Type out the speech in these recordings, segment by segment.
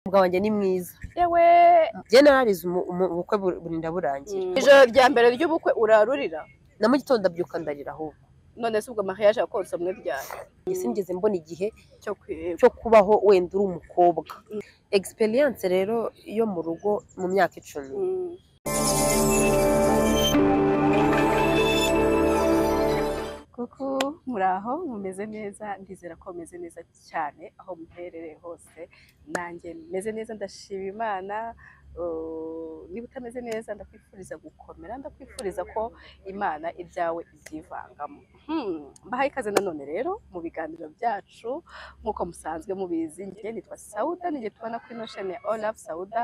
umugabo wanjye ni mwiza yewe njye nararize umu- umu- ubukwe bu- burinda burangira ijoro rya mbere ry'ubukwe urarurira na mu gitondo abyuka ndarira ahubwo none se ubwo mariage yakotse mwebyara Njye sinigeze mbona igihe cyo kwiba cyo kubaho wenda uri umukobwa experience rero yo mu rugo mu myaka icumi Mm. kuko muri aho mumeze neza ndizera ko mumeze neza cyane aho muherereye hose nanjye meze neza ndashima imana Uh, niba utameze neza ndakwifuriza gukomera ndakwifuriza ko imana ibyawe ibyivangamo Hmm, mbahaye ikaze nanone rero mu biganiro byacu nk'uko musanzwe mubizi njye nitwa sauda nijye tubona kuri nosheni ya olafu sauda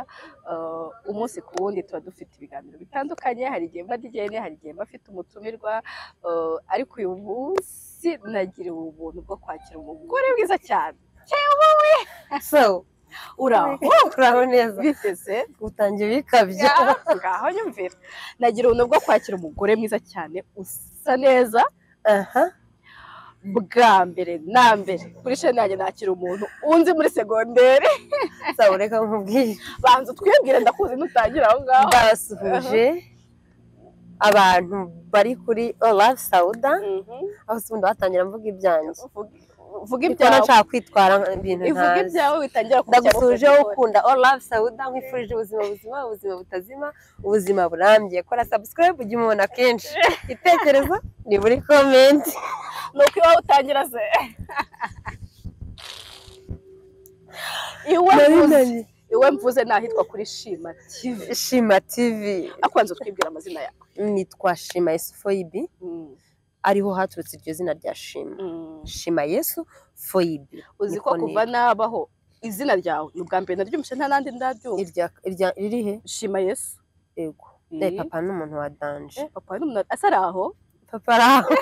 Uh, umunsi ku wundi tuba dufite ibiganiro bitandukanye hari igihe mba dijyene hari igihe mba afite umutumirwa Uh, ariko uyu munsi nagiriwe ubuntu bwo kwakira umugore mwiza cyane so uraho turaho neza biteze utangiye bikabya ngaho nyumvira nagira ubuntu bwo kwakira umugore mwiza cyane usa neza aha bwa mbere na mbere kuri sheni yanjye nakira umuntu unzi muri segonderi sawa reka nkubwire banza utwibwire ndakuzi nutangira aho ngaho basuhuje abantu bari kuri olafu sawuda Mhm. aho se ubundi batangira mvuga ibyanjye Uvuge- uvuge niko ibyawe nashaka kwitwara ibintu ivuga ntazi ibyawe bitangira ndagusuje kujya ukunda all love sauda nkwifurije ubuzima buzima ubuzima butazima ubuzima burambye kora subscribe ujye umubona kenshi igitekerezo ni muri comment ni uko iwawe utangira ze iwe mvuze iwe mvuze nahitwa kuri shima tv shima tv akwanza utwibwira amazina yawe nitwa shima yesu foyibi ariho haturutse iryo zina rya shima shima yesu foyibi uzi ko Niko kuva nabaho izina ryawe ni ubwa mbere naryumvise nta nandi ndaryumva nitwa. Irya- irya- ririhe shima yesu yego Mm. Eh, papa ni umuntu wa danje Eh, papa n'umuntu asa ari aho papa ari aho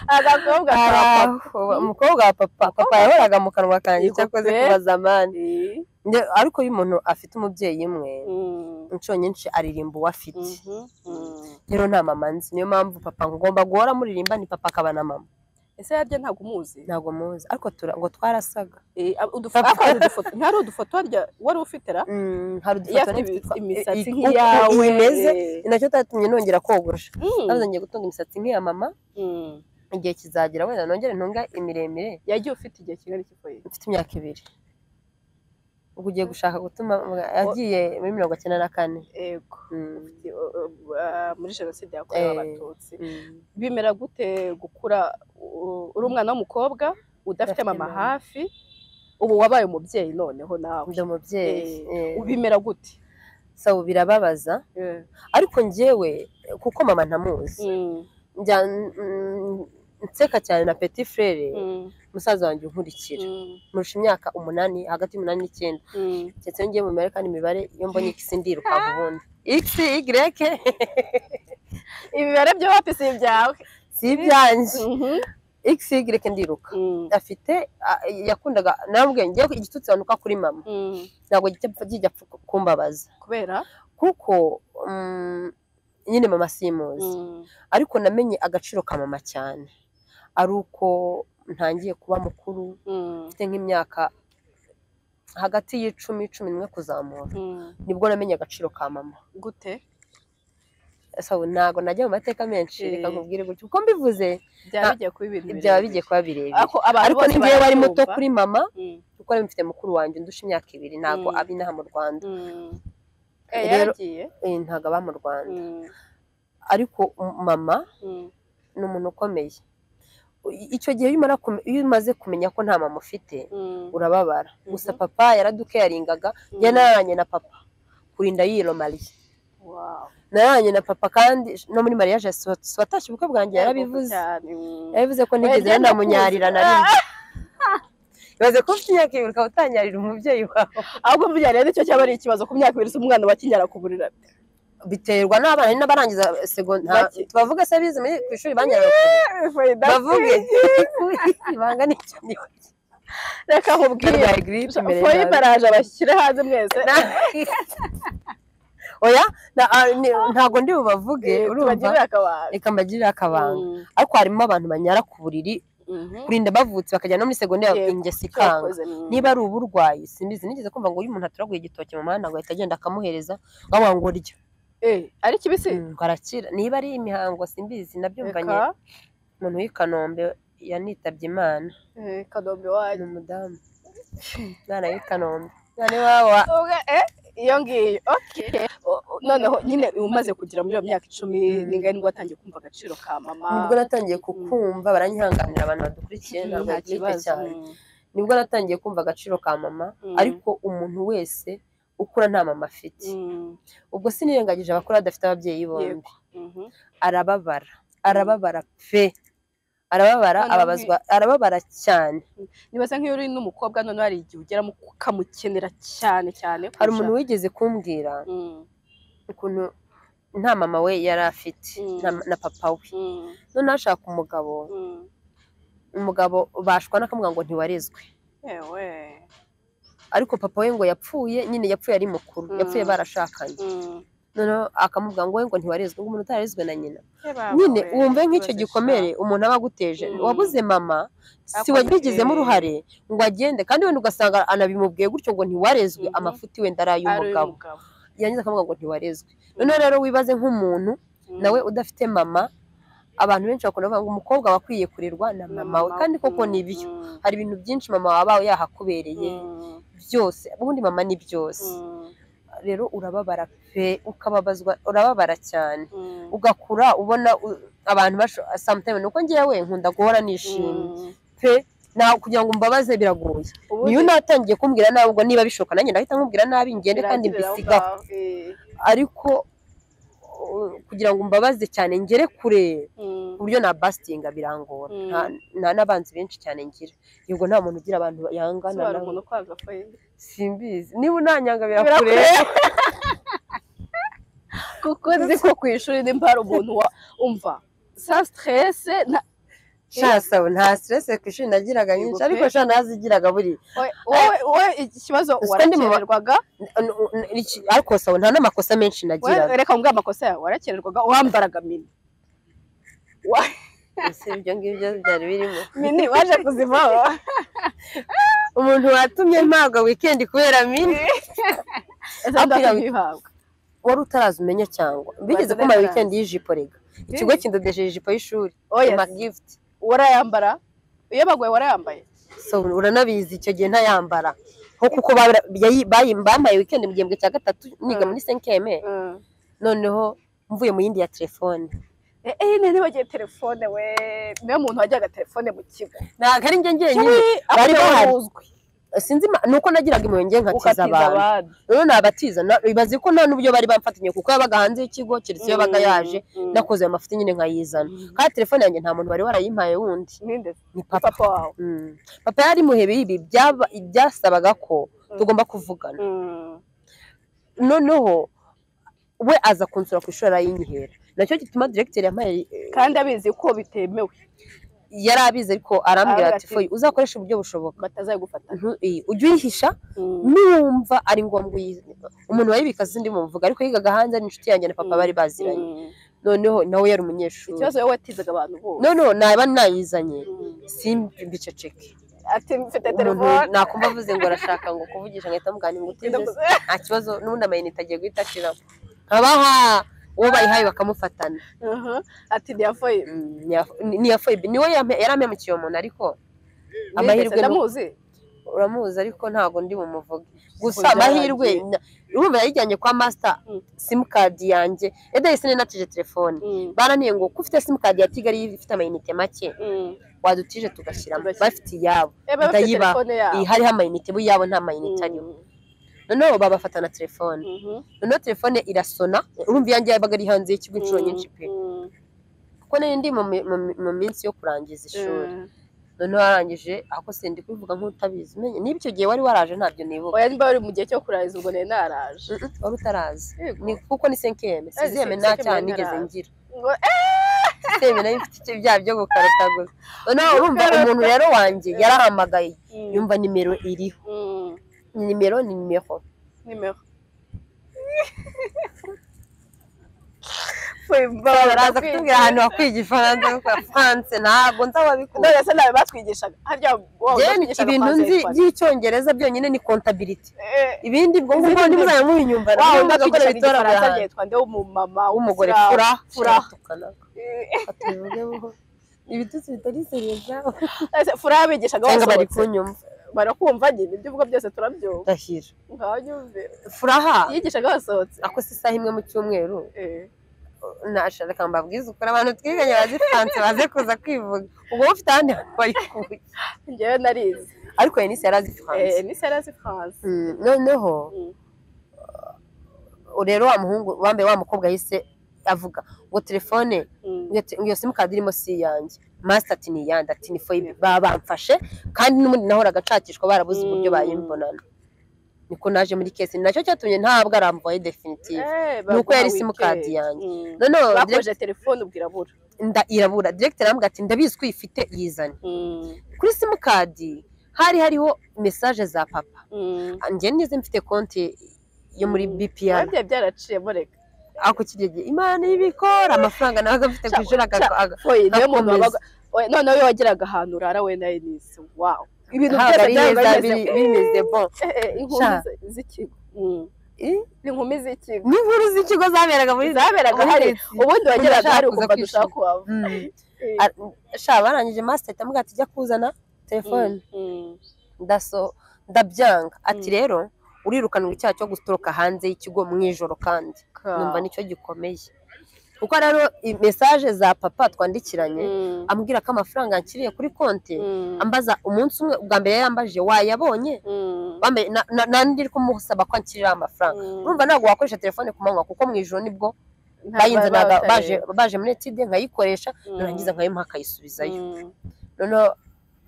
agakobwa ka Ari papa aho. umukobwa wa papa papa yahoraga mu kanwa kanjye Yego cyakoze pe. kubaza amani Eh, Nde- ariko iyo umuntu afite umubyeyi umwe mm, inshuro nyinshi aririmba uwo afite mhm, mm. rero nta mama nzi niyo mpamvu papa ngomba guhora muririmba ni papa akaba na mama ese yarya ntabwo umuzi ntabwo muzi ariko tura- ngo twarasaga Eh, ab- udufo- ariko hari udufoto ntihari udufoto warya wari ufite ra Mm, hari iyo udufoto afite n'ibitwa- imisatsi i- i- nk'iyawe uko imeze eh. ni nacyo cyatumye nongera kogosha Mm. nabuze ngiye gutunga imisatsi nk'iya mama Mm. igihe kizagera wenda nongere ntunga imiremire yagiye ufite igihe kingana iki koye mfite imyaka ibiri ubwo ugiye gushaka gutuma yagiye muri mirongo icyenda na kane yego Mm, Ufite, uh, uh, uh, muri jenoside Eh. yakorewe abatutsi mm. bimera gute gukura uh, uri umwana w'umukobwa udafite Udafite mama mama. hafi ubu wabaye umubyeyi noneho nawe ndi umubyeyi Eh, eh. bimera gute sawa birababaza Eh. ariko njyewe kuko mama ntamuzi Mm, njya mm, nseka cyane na petit frere mm, musaza wanjye unkurikira mm, murusha imyaka umunani hagati y'umunani n'icyenda mm. ndetse ngiye mu mibare kandi imibare iyo mbonye x ndiruka ubundi x y ibibera byo wapi si ibyawe si ibyanjye Mhm. x y ndiruka Mm, afite a- yakundaga namubwiye ngewe igitutsi banuka kuri mama mm. ntabwo kijya kijya kumbabaza kubera kuko mm, nyine mama simuzi Mm, ariko namenye agaciro ka mama cyane ari uko ntangiye kuba mukuru mm, mfite nk'imyaka hagati y'icumi cumi n'imwe kuzamura mm. nibwo namenye agaciro ka mama gute so ntabwo najya mu mateka menshi Eh. reka nkubwire gutyo uko mbivuze byaba Ah, bigiye kuba ibintu byaba birebire. bigiye kuba birebire ariko abantu ariko bose n'igihe wari muto barabyumva. kuri mama Mm, kuko nari mfite mukuru wanjye ndusha imyaka ibiri ntabwo Mm. aba inaha mu rwanda mm. Eh, Rero- yaragiye Eh, ntabwo aba mu rwanda Mm, ariko um- mama mm, ni umuntu ukomeye I- icyo gihe iyo umara kume- iyo umaze kumenya ko nta mama ufite mm, urababara gusa Mhm. papa yaradukeyaringaga mm. njye nararanye na papa kurinda yiromariye Wow. nararanye na papa kandi no muri mariage swa- swatashye ubukwe bwanjye yarabivuze Cyane, mm. yarabivuze ko ntigeze Oya, njye nanamunyarira na ndakuzi. rimwe ibaze ko ufite imyaka ibiri ukaba utanyarira umubyeyi wawe ahubwo burya rero icyo cyaba ari ikibazo ku myaka ibiri se umwana wakinyara ku burira biterwa n'abana hari n'abarangiza segondari Bake. tubavuge se bize muri ku ishuri banyarira bavuge ibanga ni icyo ni reka nkubwire barwaye giripe imbere foyi yawe. baraje bashyire hanze mwese Na- oya na- ah, ni- ntabwo ndi bubavuge urumva tubagirire akabanga reka mbagirire akabanga Mm, ariko harimo abantu banyara ku buriri kurinda bavutse bakajya no muri segonderi Yego, ingeso ikanga cyakoze mu- niba ari uburwayi simbizi nigeze kumva ngo uyu umuntu aturaguye igitoki mu muhanda ngo ahita agenda akamuhereza ngo awa ngo rya Eh, ari kibisi Mm, ngo arakira niba ari imihango simbizi nabyumvanye Eka, umuntu w'i Kanombe yanitabye imana eh, kanombe ni wanyu umudamu mwana w'i Kanombe mwana iwabo wa- Ubwo, eh, iyo ngiyo okay. O- o- noneho nyine umaze kugera muri iyo myaka icumi Mm. ningahe nibwo watangiye kumva agaciro ka mama nibwo natangiye kukumva baranyihanganira abantu badukurikiye Mm, ntabwo nta bwite kibazo cyane Mm. nibwo natangiye kumva agaciro ka mama Mm. ariko umuntu wese ukura nta mama afite Mm. ubwo sinirengagije abakuru badafite ababyeyi bombi Yego. Mhm. arababara arababara pe arababara Noneho ababazwa arababara cyane nibaza nk'iyo uri n'umukobwa none hari igihe ugeramo ukamukenera cyane hari cyane kurusha- umuntu wigeze kumbwira Mm, ukuntu nta mama we yari afite Mm. nta- na papa we mm, none ashaka umugabo mm. umugabo bashwana akamubwira ngo ntiwarezwe yewe ariko papa we ngo yapfuye nyine yapfuye ari mukuru Mm. yapfuye barashakanye Mm. noneho akamubwira ngo we ngo ntiwarezwe ngo umuntu utarezwe na nyina Eh, baba nyine we, wumve nk'icyo ikibazo gikomere umuntu aba aguteje Mm. wabuze mama si Ako- wabigizemo eh. uruhare ngo agende kandi wenda ugasanga anabimubwiye gutyo ngo ntiwarezwe Mhm. amafuti wenda ari cya- ari ay'umugabo uy'umugabo. yarangiza akavuga ngo ntiwarezwe Mm. noneho rero wibaze nk'umuntu Mm. nawe udafite mama abantu benshi bakunda kuvuga ngo umukobwa aba akwiye kurerwa na Na mama we kandi koko mm, ni byo mm, hari ibintu byinshi mama waba yahakubereye mm, byose ubundi mama ni byose mm, rero urababara pe ukababazwa urababara cyane mm, ugakura ubona u- abantu basho- sometimes nuko ngewe nkunda guhora nishimye mm. pe na kugira ngo mbabaze biragoye Ubundi niyo natangiye kumbwira nabi ubwo niba bishoboka nanjye ndahita nkubwira nabi ngende kandi birangirira mbisigaho aho ngaho, eh, ariko uh, kugira ngo mbabaze cyane ngere kure mm, ku buryo na basitinga birangora Mm. nta- nta n'abanzi benshi cyane ngira yego nta muntu ugira abantu yangana sobanura nawe umuntu uko wagapfa- simbizi niba unanyanga Birakure. birakureba kuko nzi ko ku ishuri nimba hari umuntu wa umva sa stresse na shasabo nta stress ku ishuri nagiraga nyinshi Yego pe. ariko sha nazigiraga buri wowe- wowe wowe ikibazo Ruswa ndi mu ba- warakererwaga N- n- iki- ariko sabo nta n'amakosa menshi wowe nagira reka mbwa amakosa yawe warakererwaga wambaraga mini Wa- ese ibyo ngibyo byari birimo mini waje kuzivaho umuntu watumye mpabwa wikendi kubera mini ese Apira- ndakuyihabwa wari utaraza umenya cyangwa bigeze Bazana kumara nawe. wikendi y'ijipo rega ikigo kindodesheje ijipo y'ishuri oya magift warayambara iyo baguye warayambaye so uranabizi icyo gihe ntayambara nko kuko babira- yayi- bayi- bambaye wikendi mu gihembwe cya gatatu niga Mm. muri senkeme noneho mvuye mu yindi ya telefone Eh, eh nari bagiye telefone we niwe muntu wajyaga telefone mu kigo ntabwo ari njye njyenyine bari bari bahari. baruzwi sinzi ima- ni uko nagiraga impunge nkatiza ukatiza abantu abandi rero nabatiza na- bibaze ko nta n'uburyo bari bamfatanye kuko yabaga hanze y'kigo keretse iyo yabaga yaje Mm, mm. nakoze ayo mafuti nyine nkayizana kandi telefone yanjye nta muntu wari warayimpaye wundi ninde ni papa papa wawe Mm. papa yari muhebe ibi byaba- byasabaga ko tugomba kuvugana Mm. noneho we aza kunsura ku ishuri arayinyihera nacyo gituma diregiteri yampaye kandi abizi ko bitemewe yari abizi ariko arambwira Arambwira ati ati, "Foyi, uzakoreshe uburyo bushoboka batazagufata Ntu- iyi, ujye uyihisha nuwumva ari ngombwa uyizi umuntu wayibika sindi muvuga ariko yigaga hanze ni inshuti yanjye na papa bari baziranye noneho nawe yari umunyeshuri ikibazo wowe watizaga abantu bose noneho naba nayizanye Mm. simbi mbiceceke ati mfite umuntu telefone nakumva avuze ngo arashaka ngo kuvugisha ngahita mugana ngo utize se nta kibazo n'ubundi amayinite agiye guhita ashiramo nkabaha uwo bayihaye bakamufatana Mhm. ati ntiyafoye Mm, niya- ni- niya foyibe niwe yampe- yari ampemukira uwo muntu ariko Amahirwe Nigeze, ni uko- ndamuzi uramuzi ariko ntago ndi bumuvuge gusa Uko amahirwe byagiye. na- urumva yayijyanye kwa masita Mm. simukadi yanjye edahise ninatije telefone Mm. baraniye ngo ko ufite simukadi ya tigari ifite amayinite make Mm. wadutije tugashyiramo Tugashyira. bafite iyabo Eh, baba bafite Ndayibaha. telefone yabo iyi hariho amayinite bo iyabo nta mayinite ariho Mm. noneho babafatana telefone Mhm. noneho telefone irasona urumva iyanjye yabaga ari hanze y'ikigo inshuro Mm. nyinshi pe Mm. kuko nari ndi mu mi- mu mi- mu minsi yo kurangiza ishuri Mm. noneho warangije ako sindi kubivuga nk'utabizi umenye niba icyo gihe wari waraje ntabyo nibuka oya niba wari mu gihe cyo kurangiza ubwo nari naraje Mm, mm, wari utarazi Yego. ni kuko ni senkeme se- sizeme nta senkeme cyaha nari nigeze narazi. ngira Ngo, eh, sisteme nayo ifite icyo byaha byo gukarataguza noneho urumva Gukarata. umuntu rero wanjye yarahamagaye Mm. yumva nimero iriho Mm. ni nimero ni nimero nimero baraza kutubwira ahantu wakwiga ifaransa kuko france ntabwo nzi ababikora none se nawe batwigishaga harya wowe Njyewe batwigishaga ibintu nzi Francais, by'icyongereza byonyine ni contability eh, ibindi bwo ngubwo Izindi ntimuzajya mubinyumva wawe ntabwo bitora batwigishaga igifaransa barahanze ryitwa nde w'umumama w'umugore w'umugore fura fura. fura Eh, ibitutsi bitari seriya ese fura yabigishaga cyangwa bari basohotse kunyumva barakumva nyine ibyo uvuga byose turabyumva ndahira nkanyumve furaha yigishaga basohotse ako si isaha imwe mu cyumweru Eh, nashaka mbabwize ukuri abantu twiganye bazi france baze kuza kwivuga ubwo bafite ahandi hantu bayikuye njyewe narize ariko yenisi yari azi france Eh, ni sera zi france Mm, noneho Mm. uh, rero wa muhungu wambaye wa mukobwa yahise avuga ngo telefone Mm. ngo iyo- ngo iyo simukadi irimo si iyanjye masita ati ni iyanjye ati ni foyibe baba bamfashe kandi n'ubundi nahoraga nshakishwa barabuze uburyo Mm. bayimbonana niko naje muri kesi nacyo cyatumye ntabwo aramvaye definitive Eh, ni uko yari baguha simukadi weekend. yanjye Mm. noneho direct- bakoje telefone ubwira bura nda irabura directeur arambwira ati ndabizi ko uyifite yizane kuri simukadi hari hariho mesaje za papa njye nize mfite konti yo muri Mm. bpr byari byaraciye mureka ako kirya gihe imana ibikora amafaranga nawe agafite ku ishuri Ca- aga- aga- oye niyo muntu Gakomeza. wabaga oye, noneho iyo wageraga ahantu urara we nawe nisi wawo ibintu ntabwo byose ari heza byari biri- bimeze bon inkumi Sha. zi- z'ikigo Mm. Eh? inkumi z'ikigo n'inkuru z'ikigo zaberaga muri zaberaga muri hari Leta. ubundi wageraga Umuntu hari ashaka ukumva kuza dushaka kuhava Mm. Eh, Ar- sha barangije master ahita amubwira ati jya kuzana telefone mm, ndaso ndabyanga ati Mm. rero urirukanwa icyaha cyo gutoroka hanze y'ikigo mu ijoro kandi ka- numva nicyo gikomeye kuko rero mesaje za papa twandikiranye Mm, ambwira ko amafaranga yakiriye kuri konti mm, ambaza umunsi umwe ubwa mbere yarambajije wayabonye mm, Wambaye- na- na- na ndi kumusaba ko ankirira amafaranga mm. urumva ntabwo wakoresha telefone ku manywa kuko mu ijoro nibwo Nta- bayinzanaga ba- baje baje muri etide nkayikoresha Mm, narangiza nkayimuha akayisubizayo mm, noneho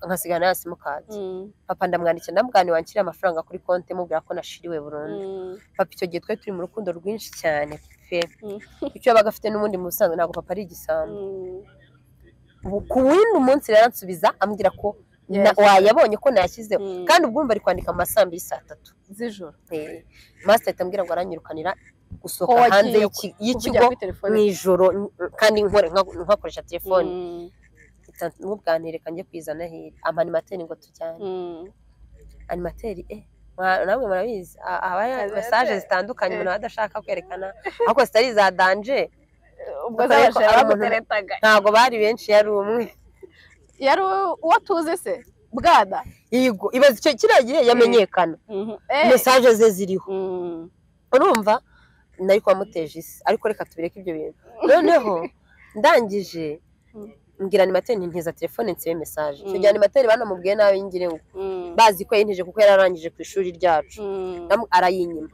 nkasigana na simukadi mm, papa ndamwandikira ndamubwira wanshyire amafaranga kuri konti mubwira ko nashiriwe burundu mm. papa icyo gihe twari turi mu rukundo rwinshi cyane pe Mm. icyo yabaga afite n'ubundi mu busanzwe ntabwo papa ari igisambo Mm. Ubu- ku wundi munsi rero ansubiza ambwira ko na- Yes. wayabonye ko nayashyizeho Mm. kandi ubwo umva ari kwandika mu ma saa mbiri saa tatu z'ijoro Eh, master ahita ambwira ngo aranyirukanira gusohoka Ko wagiye hanze y'iki- kuvugira y'ikigo kuri telefone mu ijoro n- kandi nkore nka- nkakoresha telefone Mm, n'ubwantereka njye kwizana hirya amanimateri ngo tujyane mm. animateri eh mwa- namwe murabizi a- haba hari Animateri, mesaje zitandukanye eh. umuntu aba adashaka kwerekana ariko zitari za danje ubwo Ariko zabasha ari umuntu- bamuteretaga ntabwo bari benshi yari umwe yari uwo tuzi se bwana yigo ibaza icyo kiriya gihe yamenyekana Eh, mesaje ze ziriho mm, urumva nari kubamuteje isi ariko reka tubireke ibyo bintu noneho ndangije Mm. mbwira animateri ntintiza telefone nsibe mesaje icyo Mm. gihe animateri banamubwiye nawe yingire ngo mm, bazi ko yintije kuko yari arangije ku ishuri ryacu mm, Ndamu- arayinyima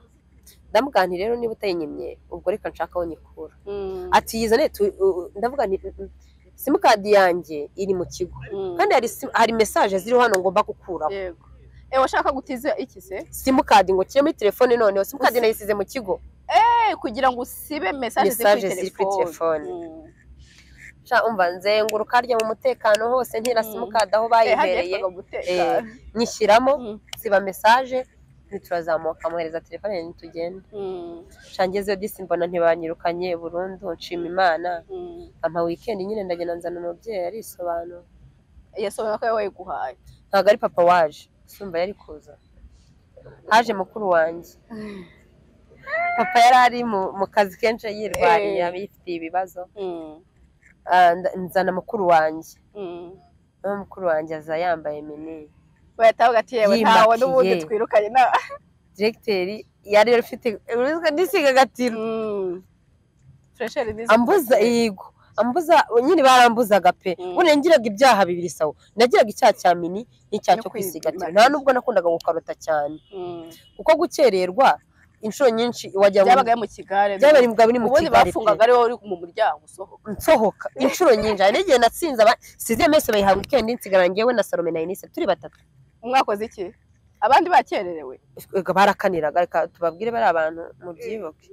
ndamugani rero niba utayinyimye ubwo reka nshaka aho nyikura mm, ati yizane tu- u- u- ndavuga nti "Mm, mm, simukadi yanjye iri mu kigo mm. kandi hari sim- hari mesaje ziriho hano ngomba gukuraho yego Eh, washaka gutiza iki se simukadi ngo kire muri telefone noneho simukadi nayisize mu kigo Eh, kugira ngo usibe mesaje Message ziri kuri telefone. Mm. Sha, umva nzenguruka harya mu mutekano hose ntira Mm. simukadi aho Eh, hajya bayihereye yitwaga gutekana. nyishyiramo Mm, siba mesaje ntiturazamuka muhereza telefone ntitugende mm, shangezeyo disi mbona ntibanyirukanye burundu nshima imana mm. ama weekend nyine ndagenda nzana umubyeyi arisobanura yasobanura ko yayiguhaye ntabwo ari papa waje usumba yari kuza haje mukuru wanjye papa yari ari mu, mu kazi kenshi yirwariye Eh. abifitiye ibibazo Mm, Ah, nda- nzana mukuru wanjye mm. naho mukuru wanjye aza yambaye minini bahita bavuga ati yewe Yimakiye. ntawe n'ubundi twirukanye na diregiteri yari afite nisiga agatiro fresheri n'izi ambuza yego ambuza nyine barambuzaga pe Mm. buriya ngiraga ibyaha bibiri sawa nagiraga icyaha cya mini n'icyaha No cyo kwisigatira kwisigatira. nta nubwo nakundaga gukarota cyane Mm. kuko gukererwa inshuro nyinshi wajya mu- byabaga ari mu kigare byabaye mbwa biri mu ubundi Kigali pe. bafungaga ari wowe uri mu muryango usohoka nsohoka inshuro nyinshi hari n'igihe natsinze aba siziye mese bayihabwa weekend nsigara njyewe na Salome na Inise turi batatu umwakoze iki abandi bakererewe Ega barakaniraga reka tubabwire bari abantu mubyibuke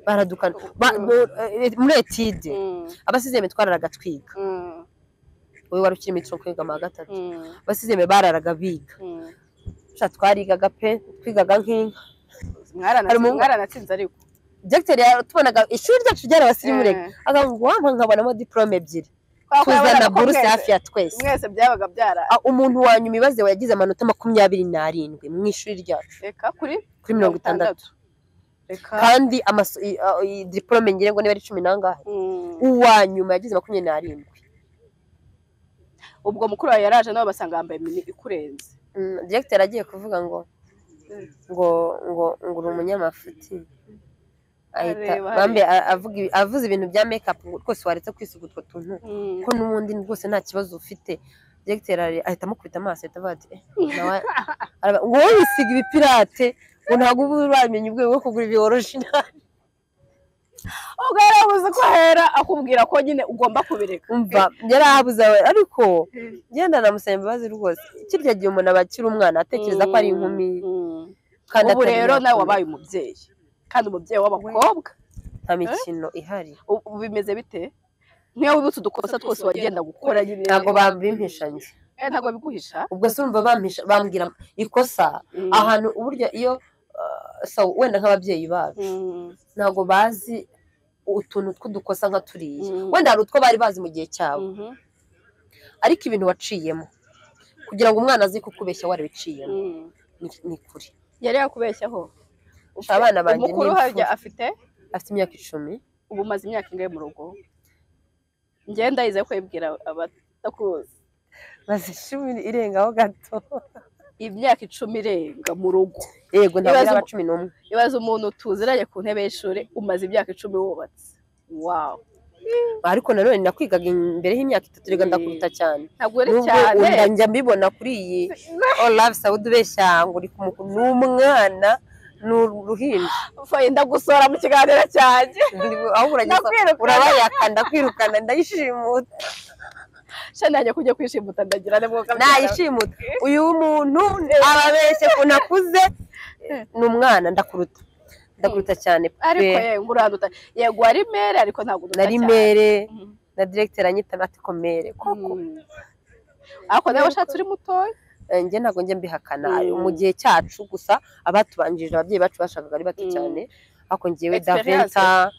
baradukana Ba- mu- eh, muri etide Mm, abasizeme twararaga twiga mm, wowe wari ukiri mitro kwiga mu wa gatatu mm, abasizeme bararaga biga mm. sha twarigaga pe twigaga nk'inka Mwaranatsinze- Hari umuhungu- mwaranatsinze ariko dogiteri yaratubonaga ishuri ryacu ryarabasirimurega Eh, akavuga wampa nkabonamo diporome ebyiri kubera ko yabonaga tuzana ko buruse mwese- hafi ya twese mwese byabaga byara Ah, umuntu wa nyuma ibaze yagize amanota makumyabiri n'arindwi mu ishuri ryacu reka kuri kuri mirongo itandatu reka kandi amaso- i- a- i- diporome ngira ngo niba ari cumi n'angahe Mm. uwa nyuma yagize makumyabiri n'arindwi ubwo mukuru wawe yaraje nawe basanga yambaye mini ikurenze Mm, dogiteri agiye kuvuga ngo ngo ngo ngo uri umunyamafuti ahita Areba, bambe a- avuga ibi- avuze ibintu bya mekapu rwose waretse kwisuga utwo tuntu Mm. ko n'ubundi rwose nta kibazo ufite dogiteri ari- ahita amukubita amaso ahita avuga ati "Eh, nawe araba- ngo wowe wisiga ibipirate ngo ntabwo uba uramenya ubwego bwo kugura ibi orijinali ubwo yarabuze ko ahera akubwira ko nyine ugomba kubireka umva yari ahabuze awe ariko genda namusaba imbabazi rwose kirya gihe umuntu aba akiri umwana atekereza ko ari inkumi Mm. kandi ubu atari rero nawe nakura. wabaye umubyeyi kandi umubyeyi w'abakobwa nta mikino ihari ubu ubu bimeze bite niyo wibutse udukosa twose wagenda gukora nyine ntabwo bambimpisha njye Eh, ntabwo biguhisha ubwo se urumva bampisha bambwira ikosa Mm. ahantu uburyo iyo uh, so wenda nk'ababyeyi babo Mm. ntabwo bazi utuntu tw'udukosa nka turiya Mm. wenda hari utwo bari bazi mu gihe cyabo Mhm. ariko ibintu waciyemo kugira ngo umwana aze kukubeshya warabiciyemo Mm. Ni- ni kure yari yakubeshyaho abana banjye ni umukuru harya imfura. afite afite imyaka icumi ubu umaze imyaka ingahe mu rugo ngenda yize kwibwira abatakuzi maze icumi irengaho gato imyaka icumi irenga mu rugo yego ntabwo ari Ibibazo- aba cumi n'umwe ibaze umuntu tuziranye ku ntebe y'ishuri umaze imyaka icumi wubatse wawu ariko nanone nakwigaga imbere y'imyaka itatu reka Mm. ndakuruta cyane ntabwo ari nubwo cyane wenda njya mbibona kuri iyi all love saudi ubeshya ngo uri kumukuru ni umwana ni uruhinja Faye, ndagusora mu kiganiro cyanjye Ndi- ahubwo urageza Ndakwirukana. urabayakanda kwirukana ndayishimuta shana yanjye kujya kwishimuta ndagira ne mwoga nayishimuta uyu muntu ababeshye ko nakuze ni umwana ndakuruta ndakuruta cyane ariko pe yego uranduta yego wari mere ariko ntabwo uduta na rimere Mhm. na directeur anyita ati komere koko Mm. ariko nawe ushatse uri mutoya Eh, njye ntabwo njye mbihakana Mm. mu gihe cyacu gusa abatubanjirije ababyeyi bacu bashakaga ari bato Mm. cyane ariko njyewe Experience. daventa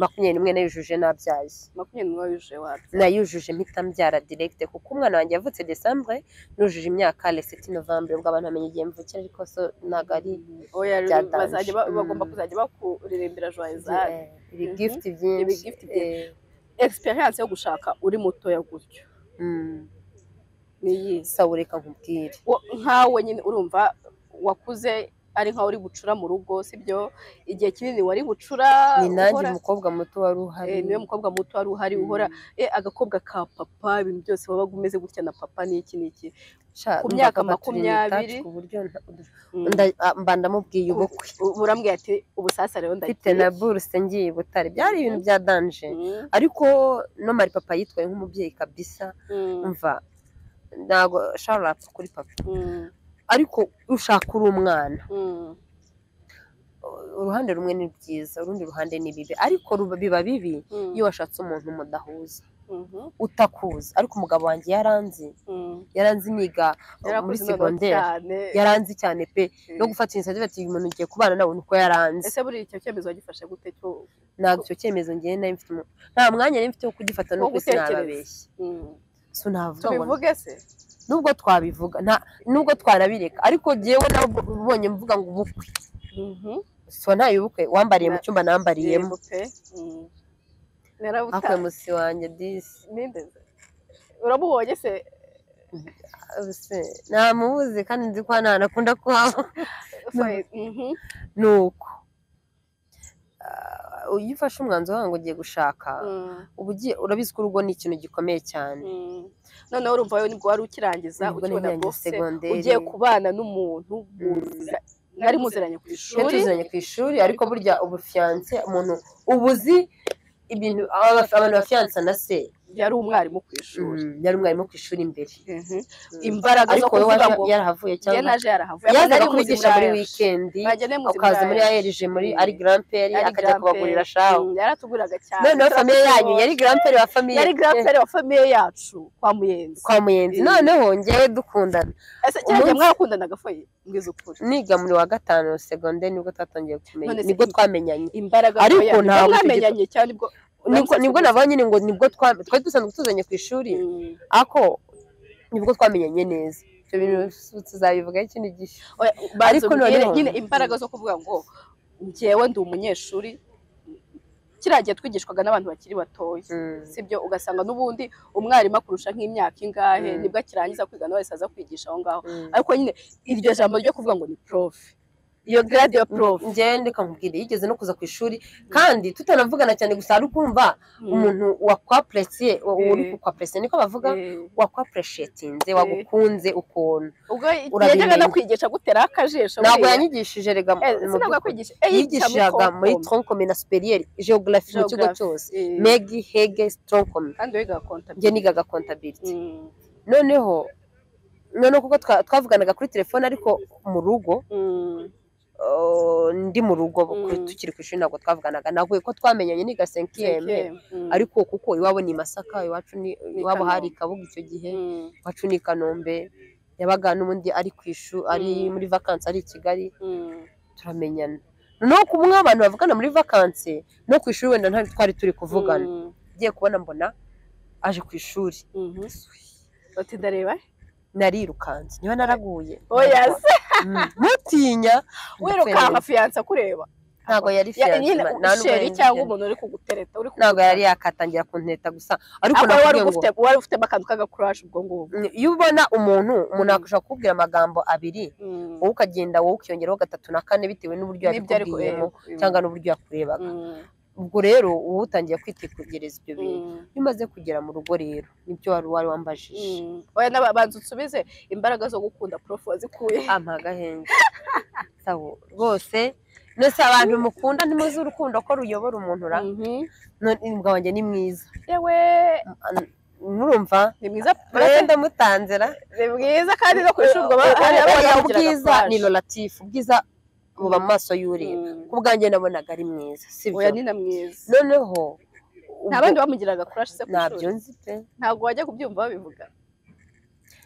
makumyabiri n'umwe nayujuje nabyaye makumyabiri n'umwe yujuje wapi nayujuje mpita mbyara direkite kuko umwana wanjye yavutse desambre nujuje imyaka leseti novembre ubwo abantu bamenya igihe mvukira ariko so ntabwo ari oya byadanje. bazajya ba- bagomba Mm. kuzajya bakuririmbira joyezari Eh, ibi gift byinshi Ibi gift byinshi. Eh, experience yo gushaka uri mutoya gutyo mm. ni iyihe sawa reka nkubwire Wo- nkawe nyine urumva wakuze ari nkawe uri bucura mu rugo sibyo igihe kinini wari bucura ni nanjye uhora- umukobwa muto wari uhari eh, niwe mukobwa muto wari uhari uhora Mm. eh, agakobwa ka papa ibintu byose wabaga umeze gutya na papa n'iki n'iki Sha, ku umva myaka papa turi in touch makumyabiri. ku buryo nta- Mm. nda- ah, mba ndamubwiye ubukwe U- urambwira ati ubusasa rero mfite ndagiye na buruse ngiye i butare byari ibintu bya danje Mm, ariko no mari papa yitwaye nk'umubyeyi kabisa mm, umva ntabwo sharapfa kuri papa mm, ariko ushaka uri umwana mm, uruhande rumwe ni byiza urundi ruhande ni bibi ariko ruba- biba bibi mm, iyo washatse umuntu mudahuza mhm, utakuzi ariko umugabo wanjye yaranzi mm. yaranzi niga muri Yarakuze noneho segonderi cyane. yaranzi cyane pe Eh, no gufata inisiyative ati uyu muntu ugiye kubana nawe ni uko yaranze ese buri icyo cyemezo wagifashe gute cyo ntabwo icyo cyemezo ngewe nari mfite umu- nta mwanya nari mfite wo kugifata Wo n'uko isi gutekereza. nababeshya Mm. so navuga ngo tubivuge se nubwo twabivuga nta- nubwo twanabireka ariko jyewe nawe ubonye mvuga ngo ubukwe Mhm. so ntaye ubukwe wambariye mu Na- cyumba nambariyemo Yego pe Mm. Narabuta- hakuye musi wanjye disi nindeze uramubonye se Ubuse, ntamubuze kandi nzi ko hano hantu akunda kuhaba Faye, mhm. ni uko Ah, iyo ufashe umwanzuro wawe ngo ugiye gushaka Mm, uba ugiye urabizi ko urugo ni ikintu gikomeye cyane mm. noneho urumva wowe nibwo wari ukirangiza Nibwo ukibona nari bose segonderi. ugiye kubana n'umuntu muzira- mwari muziranye ku twari ishuri tuziranye ku ishuri ariko burya ubufiyanse umuntu ubuzi ibintu aba- abantu bafiyansa na se yari umwarimu ku ishuri Mm, yari umwarimu ku ishuri imbere Mhm. Mm. imbaraga zo ariko wowe kuvuga waje- ngo yarahavuye njye cyangwa naje yarahavuye yazaga Yakoze kubigisha muri muri Muzima yaje. wikendi Mwajya ne Muzima ukaza muri yaje. aerije muri Mm. ari garamperi Ari akajya grandpère. kubagurira shaho Mm, yaratuguraga cyane noneho famiye yanyu Turakubonye. yari garamperi wa famiye yari grandpère wa famiye yacu kwa muyenzi kwa muyenzi Mm. noneho ngewe dukundana ese cyane umunsi- mwarakundanaga foye mbwiza ukuri niga muri wa gatanu segonderi nibwo twatangiye kumenya None se nibwo i- twamenyanye imbaraga Ariko foye yanyu. ntabwo mwamenyanye cyane ubwo nibwo nibwo nabonye nyine ngo nibwo twa- twari dusanzwe tuzanye ku ishuri Mm. ako nibwo twamenyanye neza ibyo bintu tuzabivugaho ikindi gihe Oya, banza Ariko umbwire noneho- nyine imbaraga zo kuvuga ngo njyewe ndi umunyeshuri kiriya gihe twigishwaga n'abantu bakiri batoya Mm. sibyo ugasanga n'ubundi umwarimu akurusha nk'imyaka ingahe Mm. nibwo akirangiza kwiga nawe aza kwigisha aho ngaho Mm. ariko nyine iryo jambo ryo kuvuga ngo ni profe iyo grade ya profe njyewe ndikamubwira yigeze no kuza ku ishuri kandi tutanavugana cyane gusa ari ukumva umuntu wakwapresiye uri Eh. kukwapresiye niko bavuga Eh, wakwapreshetinze wagukunze ukuntu ubwo urabimenya. yajyaga no kwigisha gutera akajisho ntabwo buriya. yanyigishije rega mu Eh, sinabwo by'ukuri. yakwigisha eh, yigishaga yigisha muri troncome na superiere geography mu kigo Geography. cyose Eh, megi hege troncome kandi wiga konta njye nigaga contability Mm, noneho noneho kuko twa- twavuganaga kuri telefone ariko mu rugo mm. uh, ndi mu rugo kuri- Mm. tukiri ku ishuri ntabwo twavuganaga ntabwo ko twamenyanye niga senkiyeme ariko kuko iwabo ni masaka iwacu ni iwabo hari kabuga Kanombe. icyo gihe iwacu ni i kanombe yabaga n'ubundi ari ku ishu ari Mm. muri vakansi ari i kigali turamenyana noneho ku bumwe abantu bavugana muri vakansi no ku ishuri wenda ntari twari turi kuvugana ngiye kubona mbona aje ku ishuri bati ndareba narirukanse niba naraguye oya se Mm, mutinya wirukanka fiyanse akureba ntago yari Ya- fiyanse nyine nta n'ubwo isheri yari cyangwa fiyanse. umuntu uri kugutereta uri ntago kugutereta. yari yakatangira kunteta gusa ariko Ahubwo wari nakubwiye ngo ufite wari ufitemo akantu k'agakuraje ubwo ngubwo mm, iyo ubona umuntu umuntu Mm. akashobora kukubwira amagambo abiri Mm. wowe ukagenda wowe ukiyongeraho gatatu na kane bitewe n'uburyo N'ibyo ari kureba. yabikubwiyemo cyangwa n'uburyo yakurebaga Mm. ubwo rero wowe utangiye kwitegereza ibyo bintu Mm. iyo umaze kugera mu rugo rero nibyo wari wari wambajije Mm. oya n'abanza usubize imbaraga zo gukunda prof wazikuye ampa agahenge sawa rwose nose abantu mukunda ntimuzi urukundo ko ruyobora umuntu ra Mhm. none umugabo wanjye ni mwiza yewe murumva ni mwiza pe murase ndamutanze ra ni mwiza kandi no ku ishuri ubwo ba- hari abana Oya, bamugiraga ubwiza courage. ni loratifu ubwiza buba mu maso y'ureba Mm. ku bwanjye nabonaga ari mwiza sibyo oya ni na mwiza noneho nta ubwo- bandi bamugiraga kurashe se ku ntabyo ishuri nzi pe ntabwo wajya kubyumva babivuga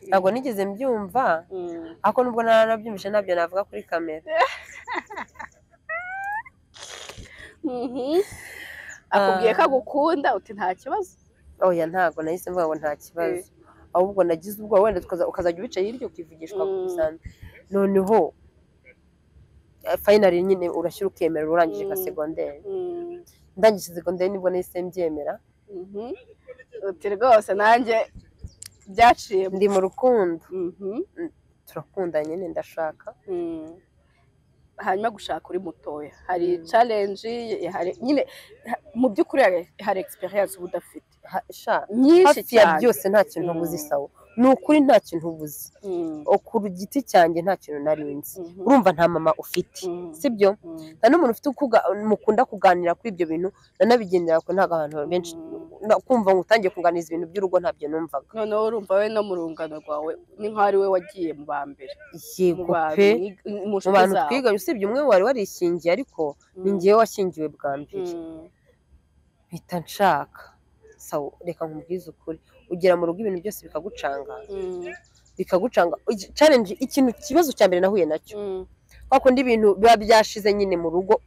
ntabwo nigeze mbyumva Mm. ariko nubwo naranabyumvise ntabyo navuga kuri kamera Mhm. akubwiye ko agukunda uti nta kibazo oya ntabwo nahise mvuga ngo nta kibazo ahubwo nagize ubwoba wenda tukaza- ukazajya ubicaye hirya ukivugishwa Mm. bisanzwe noneho eh, finally nyine urashyira ukemera urangije ka Mm. segonderi Mm. ndangije segonderi nibwo nahise mbyemera Mhm. uti rwose nanjye byaciye ndi mu rukundo Mhm. turakunda nyine ndashaka Mm. hanyuma gushaka uri mutoya hari Mm. challenge hari nyine ha- mu by'ukuri hari- hari experience uba udafite Ha- sha nyinshi hafi ya cyane byose nta kintu Mm. ubuzi sawa ni ukuri nta kintu ubuzi Mm. O, ku giti cyanjye nta kintu nari nzi Mhm. urumva nta mama ufite Mm. sibyo Mm. nta n'umuntu ufite ukuga- mukunda kuganira kuri ibyo bintu nanabigendera ko ntabwo abantu benshi Mm. na- kumva ngo utangiye kuganiriza ibintu by'urugo ntabyo numvaga noneho urumva we no mu rungano rwawe ni nk'aho ari we wagiye mu ba mbere mu yego bantu pe mwiga- mu mu nshuti bantu zawe. twiganye usibye umwe wari warishingiye ariko ni Mm. ngewe washingiwe bwa mbere Mm. mpita nshaka sawa reka nkubwize ukuri ugera mu rugo ibintu byose bikagucanga Mm. bikagucanga Igi- challenge ikintu ikibazo cya mbere nahuye nacyo Mm. wakundi ibintu biba byashize nyine mu rugo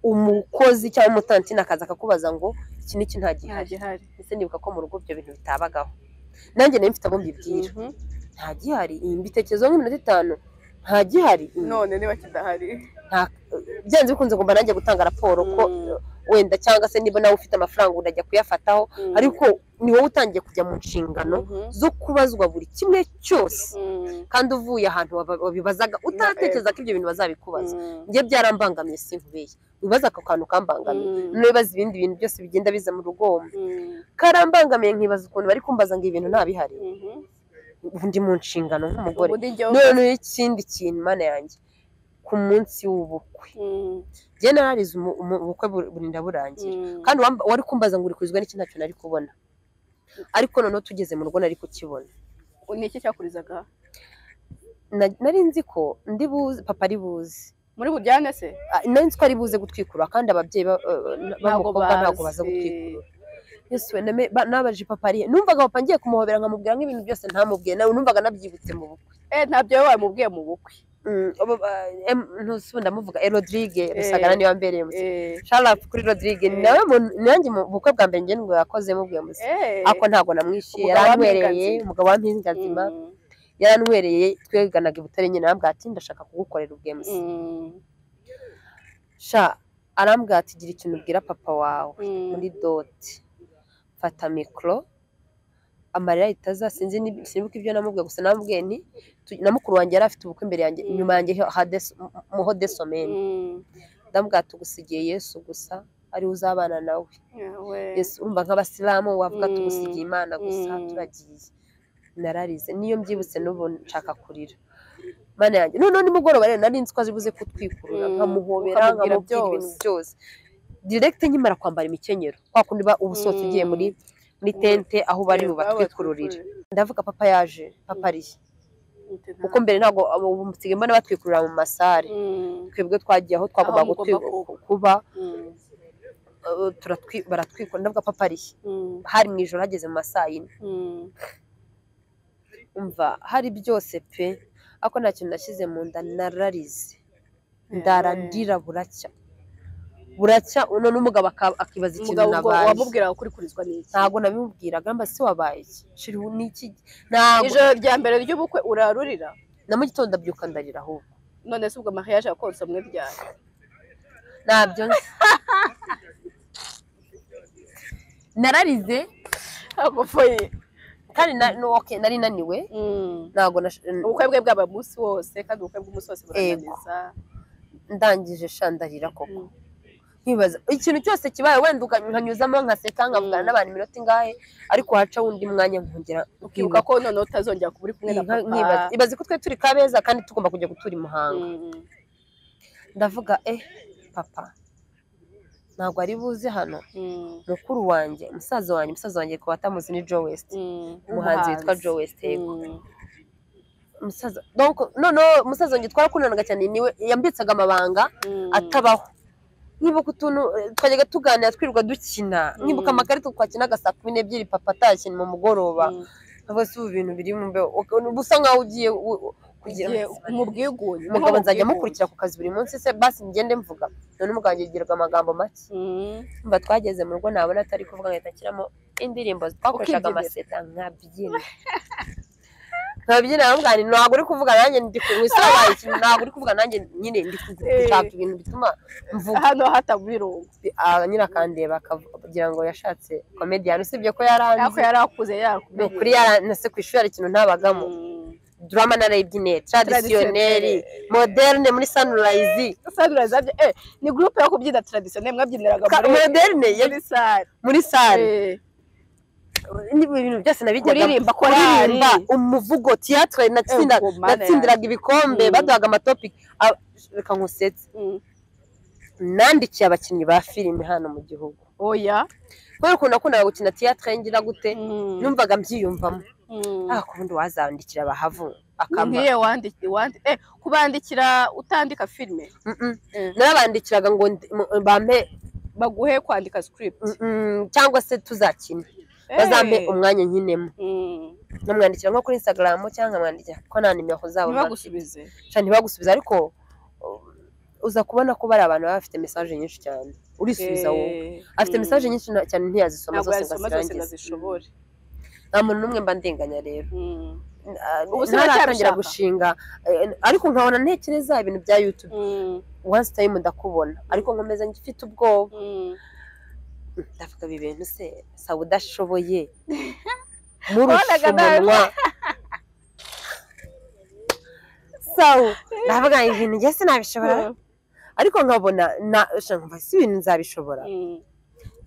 umukozi cyangwa umutantine akaza akakubaza ngo iki n'iki nta nta gihari gihari ndetse nibuka ko mu rugo ibyo bintu bitabagaho nanjye nari mfite abo mbibwira Mhm. nta gihari iyi mbitekerezo nk'iminota itanu nta gihari iyi. none niba kidahari Nta- byanze bikunze ngomba nanjye gutanga raporo ko Mm. wenda cyangwa se niba nawe ufite amafaranga urajya kuyafataho Mm. ariko ni wowe utangiye kujya mu nshingano Mhm. zo kubazwa buri kimwe cyose Mm. kandi uvuye ahantu waba- wabibazaga utaratekereza ko ibyo bintu bazabikubaza Mm. njye byarambangamiye sinkubeye wibaza ako kantu kambangamiye Mm. niba ibindi bintu byose bigenda biza mu rugo Mm. karambangamiye nkibaza ukuntu bari kumbaza ngo ibintu ntabihari Mhm. ubu ndi mu nshingano nk'umugore ubu ni njyewe noneho ikindi kintu mana yanjye ku munsi w'ubukwe Mm. njye nararize umu- umu- ubukwe bu- burinda burangira Mm. kandi uwamba- wari kumbaza ngo uri kuzwa n'iki ntacyo nari kubona ariko noneho tugeze mu rugo nari kukibona ni iki cyakurizaga Na- nari nzi ko ndi buzi papa ari buzi muri buryane se Ah, nari nzi ko ari buze gutwikurura kandi ababyeyi ba- ba- b'umukobwa ntabwo baza gutwikurura Yesu we name- ba- nabajije papa arihe numvaga papa ngiye kumuhobera nkamubwira nk'ibintu byose ntamubwiye nawe numvaga nabyibutse mu bukwe eh ntabyo wowe wamubwiye mu bukwe Mm, abo- ba- em, ntusi ndamuvuga eh, Rodrigue Eh, Rusagara niwe wambereye umusore eh sharapu kuri Rodrigue Eh. nawe mu- nanjye mu bukwe bwa mbere njye nibwo yakoze mubwiye umusore eh ariko ntabwo namwishyuye Umugabo wa yaranywereye Mpinganzima. umugabo wa mpinganzima Mm, yaranywereye tweganaga i Butare nyine arambwira ati ndashaka kugukorera ubwemusi mm, sha arambwira ati gira ikintu ubwira papa wawe mm. muri doti mfata mikoro amarira ahita aza sinzi ni- sinibuka ibyo namubwiye gusa namubwiye nti tu- na mukuru wanjye yari afite ubukwe imbere yanjye Mm. inyuma yanjye hades- mu- muho desomeni Mm, ndamubwira tugusigiye yesu gusa ariwe uzabana nawe yawe. yesu urumva nk'abasilamu wavuga Mm. tugusigiye imana gusa Mm. turagiye nararize niyo mbyibutse n'ubu nshaka kurira mana yanjye noneho nimugoroba rero nari nzi ko azi buze kutwikurura Mm. nkamuhobera Ukamubwira nkamubwira ibintu byose. byose direct nkimara kwambara imikenyero kwa kundi uba uba usohotse ugiye muri muri tente aho bari Eh, bubatwikururire batwikururire. ndavuga papa yaje papa ari he? Ute nta- kuko mbere ntabwo ubu musigaye mbona batwikurura mu masare Mm, twebwe twagiye aho twagombaga Aho mugomba gutwi- kuba. kuba mm, eh, turatwi- baratwikurura ndavuga papa ari he? mm, hari mu ijoro hageze mu masaa yine mm. umva hari byose pe ariko nta kintu nashyize mu nda nararize ndara ndira buracya buracya uno n'umugabo aka- akibaza ikintu umugabo ubwo nabaye wamubwiraga ko uri kurizwa n'iki ntabwo nabimubwiraga mba se wabaye iki shiriho n'iki ntabwo ijoro rya mbere ry'ubukwe urarurira na mu gitondo abyuka ndarira ahubwo none se ubwo mariage yakonsa mwebyara ntabyo nzi. nararize agufoye kandi na, no, okay, nari naniwe ntabwo nash- ubukwe bwe bwaba umunsi wose kandi ubukwe bw'umunsi wose burananiza ndangije sha ndarira koko Mm. nkibaza ikintu cyose kibaye wenda uka- nkanyuzamo nkaseka nkavugana Mm. n'abantu iminota ingahe ariko haca wundi mwanya nkongera ukibuka ko noneho utazongera kuba uri kumwe na nkibaza papa nkibaza. ibaze ko twe turi kabeza kandi tugomba kujya gutura i muhanga Mm, ndavuga eh papa ntabwo ari buze hano mm, mukuru wanjye musaza wanjye umusaza wanjye ku batamuzi ni joe west mm. umuhanzi witwa joe west yego Mm, umusaza donc noneho umusaza wanjye twarakundanaga cyane niwe yambitsaga amabanga mm. atabaho nkibuka utuntu eh, twajyaga tuganira twirirwa dukina Mm. nkibuka amakarita twakinaga saa kumi n'ebyiri papa atashye mu mugoroba Mm. ntabwo si ubu bintu biri mu mbeho Uka- usa nkaho ugiye u- u- kugira Ugiye mu bwigunge umugabo nzajya mukurikira ku kazi buri munsi se basi ngende mvuga none umugabo wanjye yigiraga amagambo make Mm. mba twageze mu rugo nabona atari kuvuga ngahita nshyiramo indirimbo twakoreshaga Ukibyinira. amaseta nkabyina nkabyina nkamubwira nti ntabwo uri kuvuga nanjye ndi ku- wisobanuye ikintu ntabwo uri kuvuga nanjye nyine ndi ku- Eh. gushaka ibintu bituma mvuga hano hatabirunga Ah, nyirakandeba akagira ngo yashatse komediyani usibye ko yaranze ariko yari akuze ni yarakumenye ukuri yaranze ku ishuri hari ikintu ntabagamo drama narayibyinnye tradisiyoneri moderne muri sunrise sanirayizi abye eh ni gurupe yo kubyina taradisiyoneri mwabyiniraga Ka- moderne ya- muri sare muri sare Eh, ibintu byose nabijyaga kuririmba korari umuvugo tiyatire natsinda- Eh, ubwo mana natsindiraga ibikombe Mm. baduhaga amatopiki Ah, reka nkusetse Mm. nandikiye abakinnyi ba filime hano mu gihugu oya kubera ukuntu nakundaga gukina tiyatire ngira gute Mm. numvaga mbyiyumvamo Mm. ah ku bundi wazandikira bahavu ni akama nkiye wandiki wandi eh kubandikira utandika filime Mm-mm. Eh. narabandikiraga ngo ndi- mu- bampe baguhe kwandika script mm, cyangwa se tuzakina Eh. bazampe umwanya nkinemo Mm. nkamwandikira nko kuri instagram cyangwa nkamwandikira kuko nta nimero zabo ntibagusubize nta ntibagusubiza ariko uh, uza kubona ko bari abantu baba bafite message nyinshi cyane urisubiza wowe Eh, afite mm. message nyinshi na- cyane ntiyazisoma ntabwo zose ngo yazisoma zose ngo azirangize azishobore nta muntu n'umwe mba ndenganya rero Mm. Ah, Ubu se ntaratangira baracyabishaka? gushinga eh, ariko nkabona ntekereza ibintu bya youtube Mm. once time ndakubona ariko nkomeza mfite ubwoba Mm. ndavuga ibi bintu se saba udashoboye murusha Wabonaga nawe- umunwa sawu ndavuga ibintu njye sinabishobora ariko nkabona na sha nkumva si ibintu nzabishobora Mm.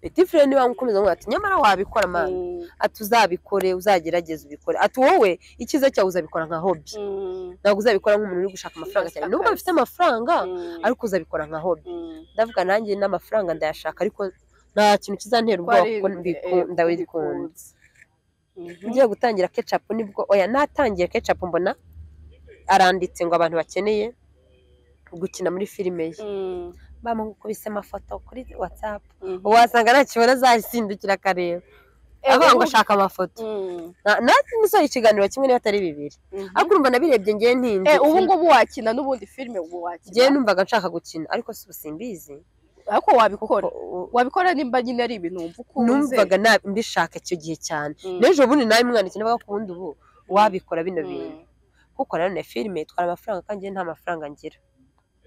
petit frere niwe wamukomeza ngo ati nyamara wabikora mani Mm. ati uzabikore uzagerageze ubikore ati wowe icyiza cyawe uzabikora nka hobi Mm. ntabwo uzabikora nk'umuntu uri gushaka amafaranga cyane nubwo bifite amafaranga Mm. ariko uzabikora nka hobi Mm. ndavuga nanjye n'amafaranga ndayashaka ariko nta kintu kizantera ubwoba kuko Twari- eh, mbiku- ndabikunda tubikunze. Mhm. ngiye gutangira kecapu nibwo oya natangiye kecapu mbona aranditse ngo abantu bakeneye gukina muri filime ye Mm, bamukubise amafoto kuri watsapu mhm. wasanga ntakibona azasindukira akareba avuga ngo ashaka amafoto Mm, Na- natwe musoje ikiganiro kimwe niba atari bibiri mhm. ariko urumva nabirebye ngewe ntinzi Eh, ubu ngubu wakina n'ubundi filime ubu ngewe wakina numvaga nshaka gukina ariko si ubu simbizi ariko wabikora O- o- wabikora nimba nyine ari ibintu wumva ukunze numvaga na- mbishaka icyo gihe cyane Mm, n'ejo bundi nawe mwandikiye navuga ko ubundi ubu wabikora bino mm, bintu kuko nanone filime itwara amafaranga kandi nta mafaranga ngira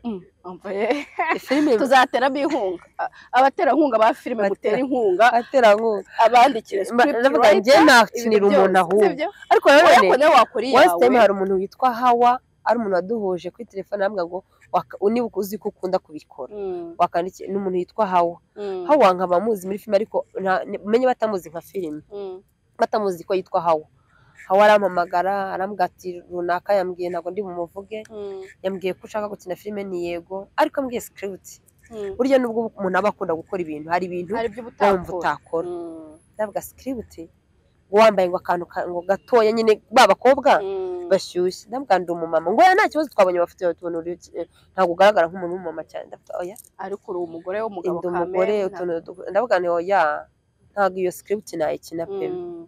mm. Umva, eh, filime tuzateramo inkunga A- abaterankunga ba filime Batera- mutera inkunga aterankunga abandikire ndavuga ngewe nakinira umuntu ahubwo ariko nanone ariko nawe wakora wese time iyawe hari umuntu witwa hawa ari umuntu waduhuje kuri telefone aravuga ngo waka- niba uzi ko ukunda kubikora Mm, wakandikiye ni umuntu witwa hawa mm, hawa nkaba muzi muri filime ariko nta- ni- menye batamuzi nka filime mm, batamuzi ko yitwa hawa hawa arampamagara arambwira ati runaka yambwiye ntabwo ndi bumuvuge mm, yambwiye ko ushaka gukina filime ni yego ariko ambwiye sikiriputi mm. burya nubwo umuntu aba akunda gukora ibintu hari ibintu hari ibyo wumva utakora utakora Mm, ndavuga sikiriputi ngo wambaye ngo akantu ka- ngo gatoya nyine babakobwa mm. bashyushye ndavuga ngo ndi umumama ngo oya nta kibazo twabonye amafoto yawe tubona uri eh, ntabwo ugaragara nk'umuntu w'umumama cyane ndavuga oya ariko uri umugore w'umugabo ndi umugore utuntu du- ndavuga ngo oya ntabwo iyo sikiriputi nayikina pe Mm.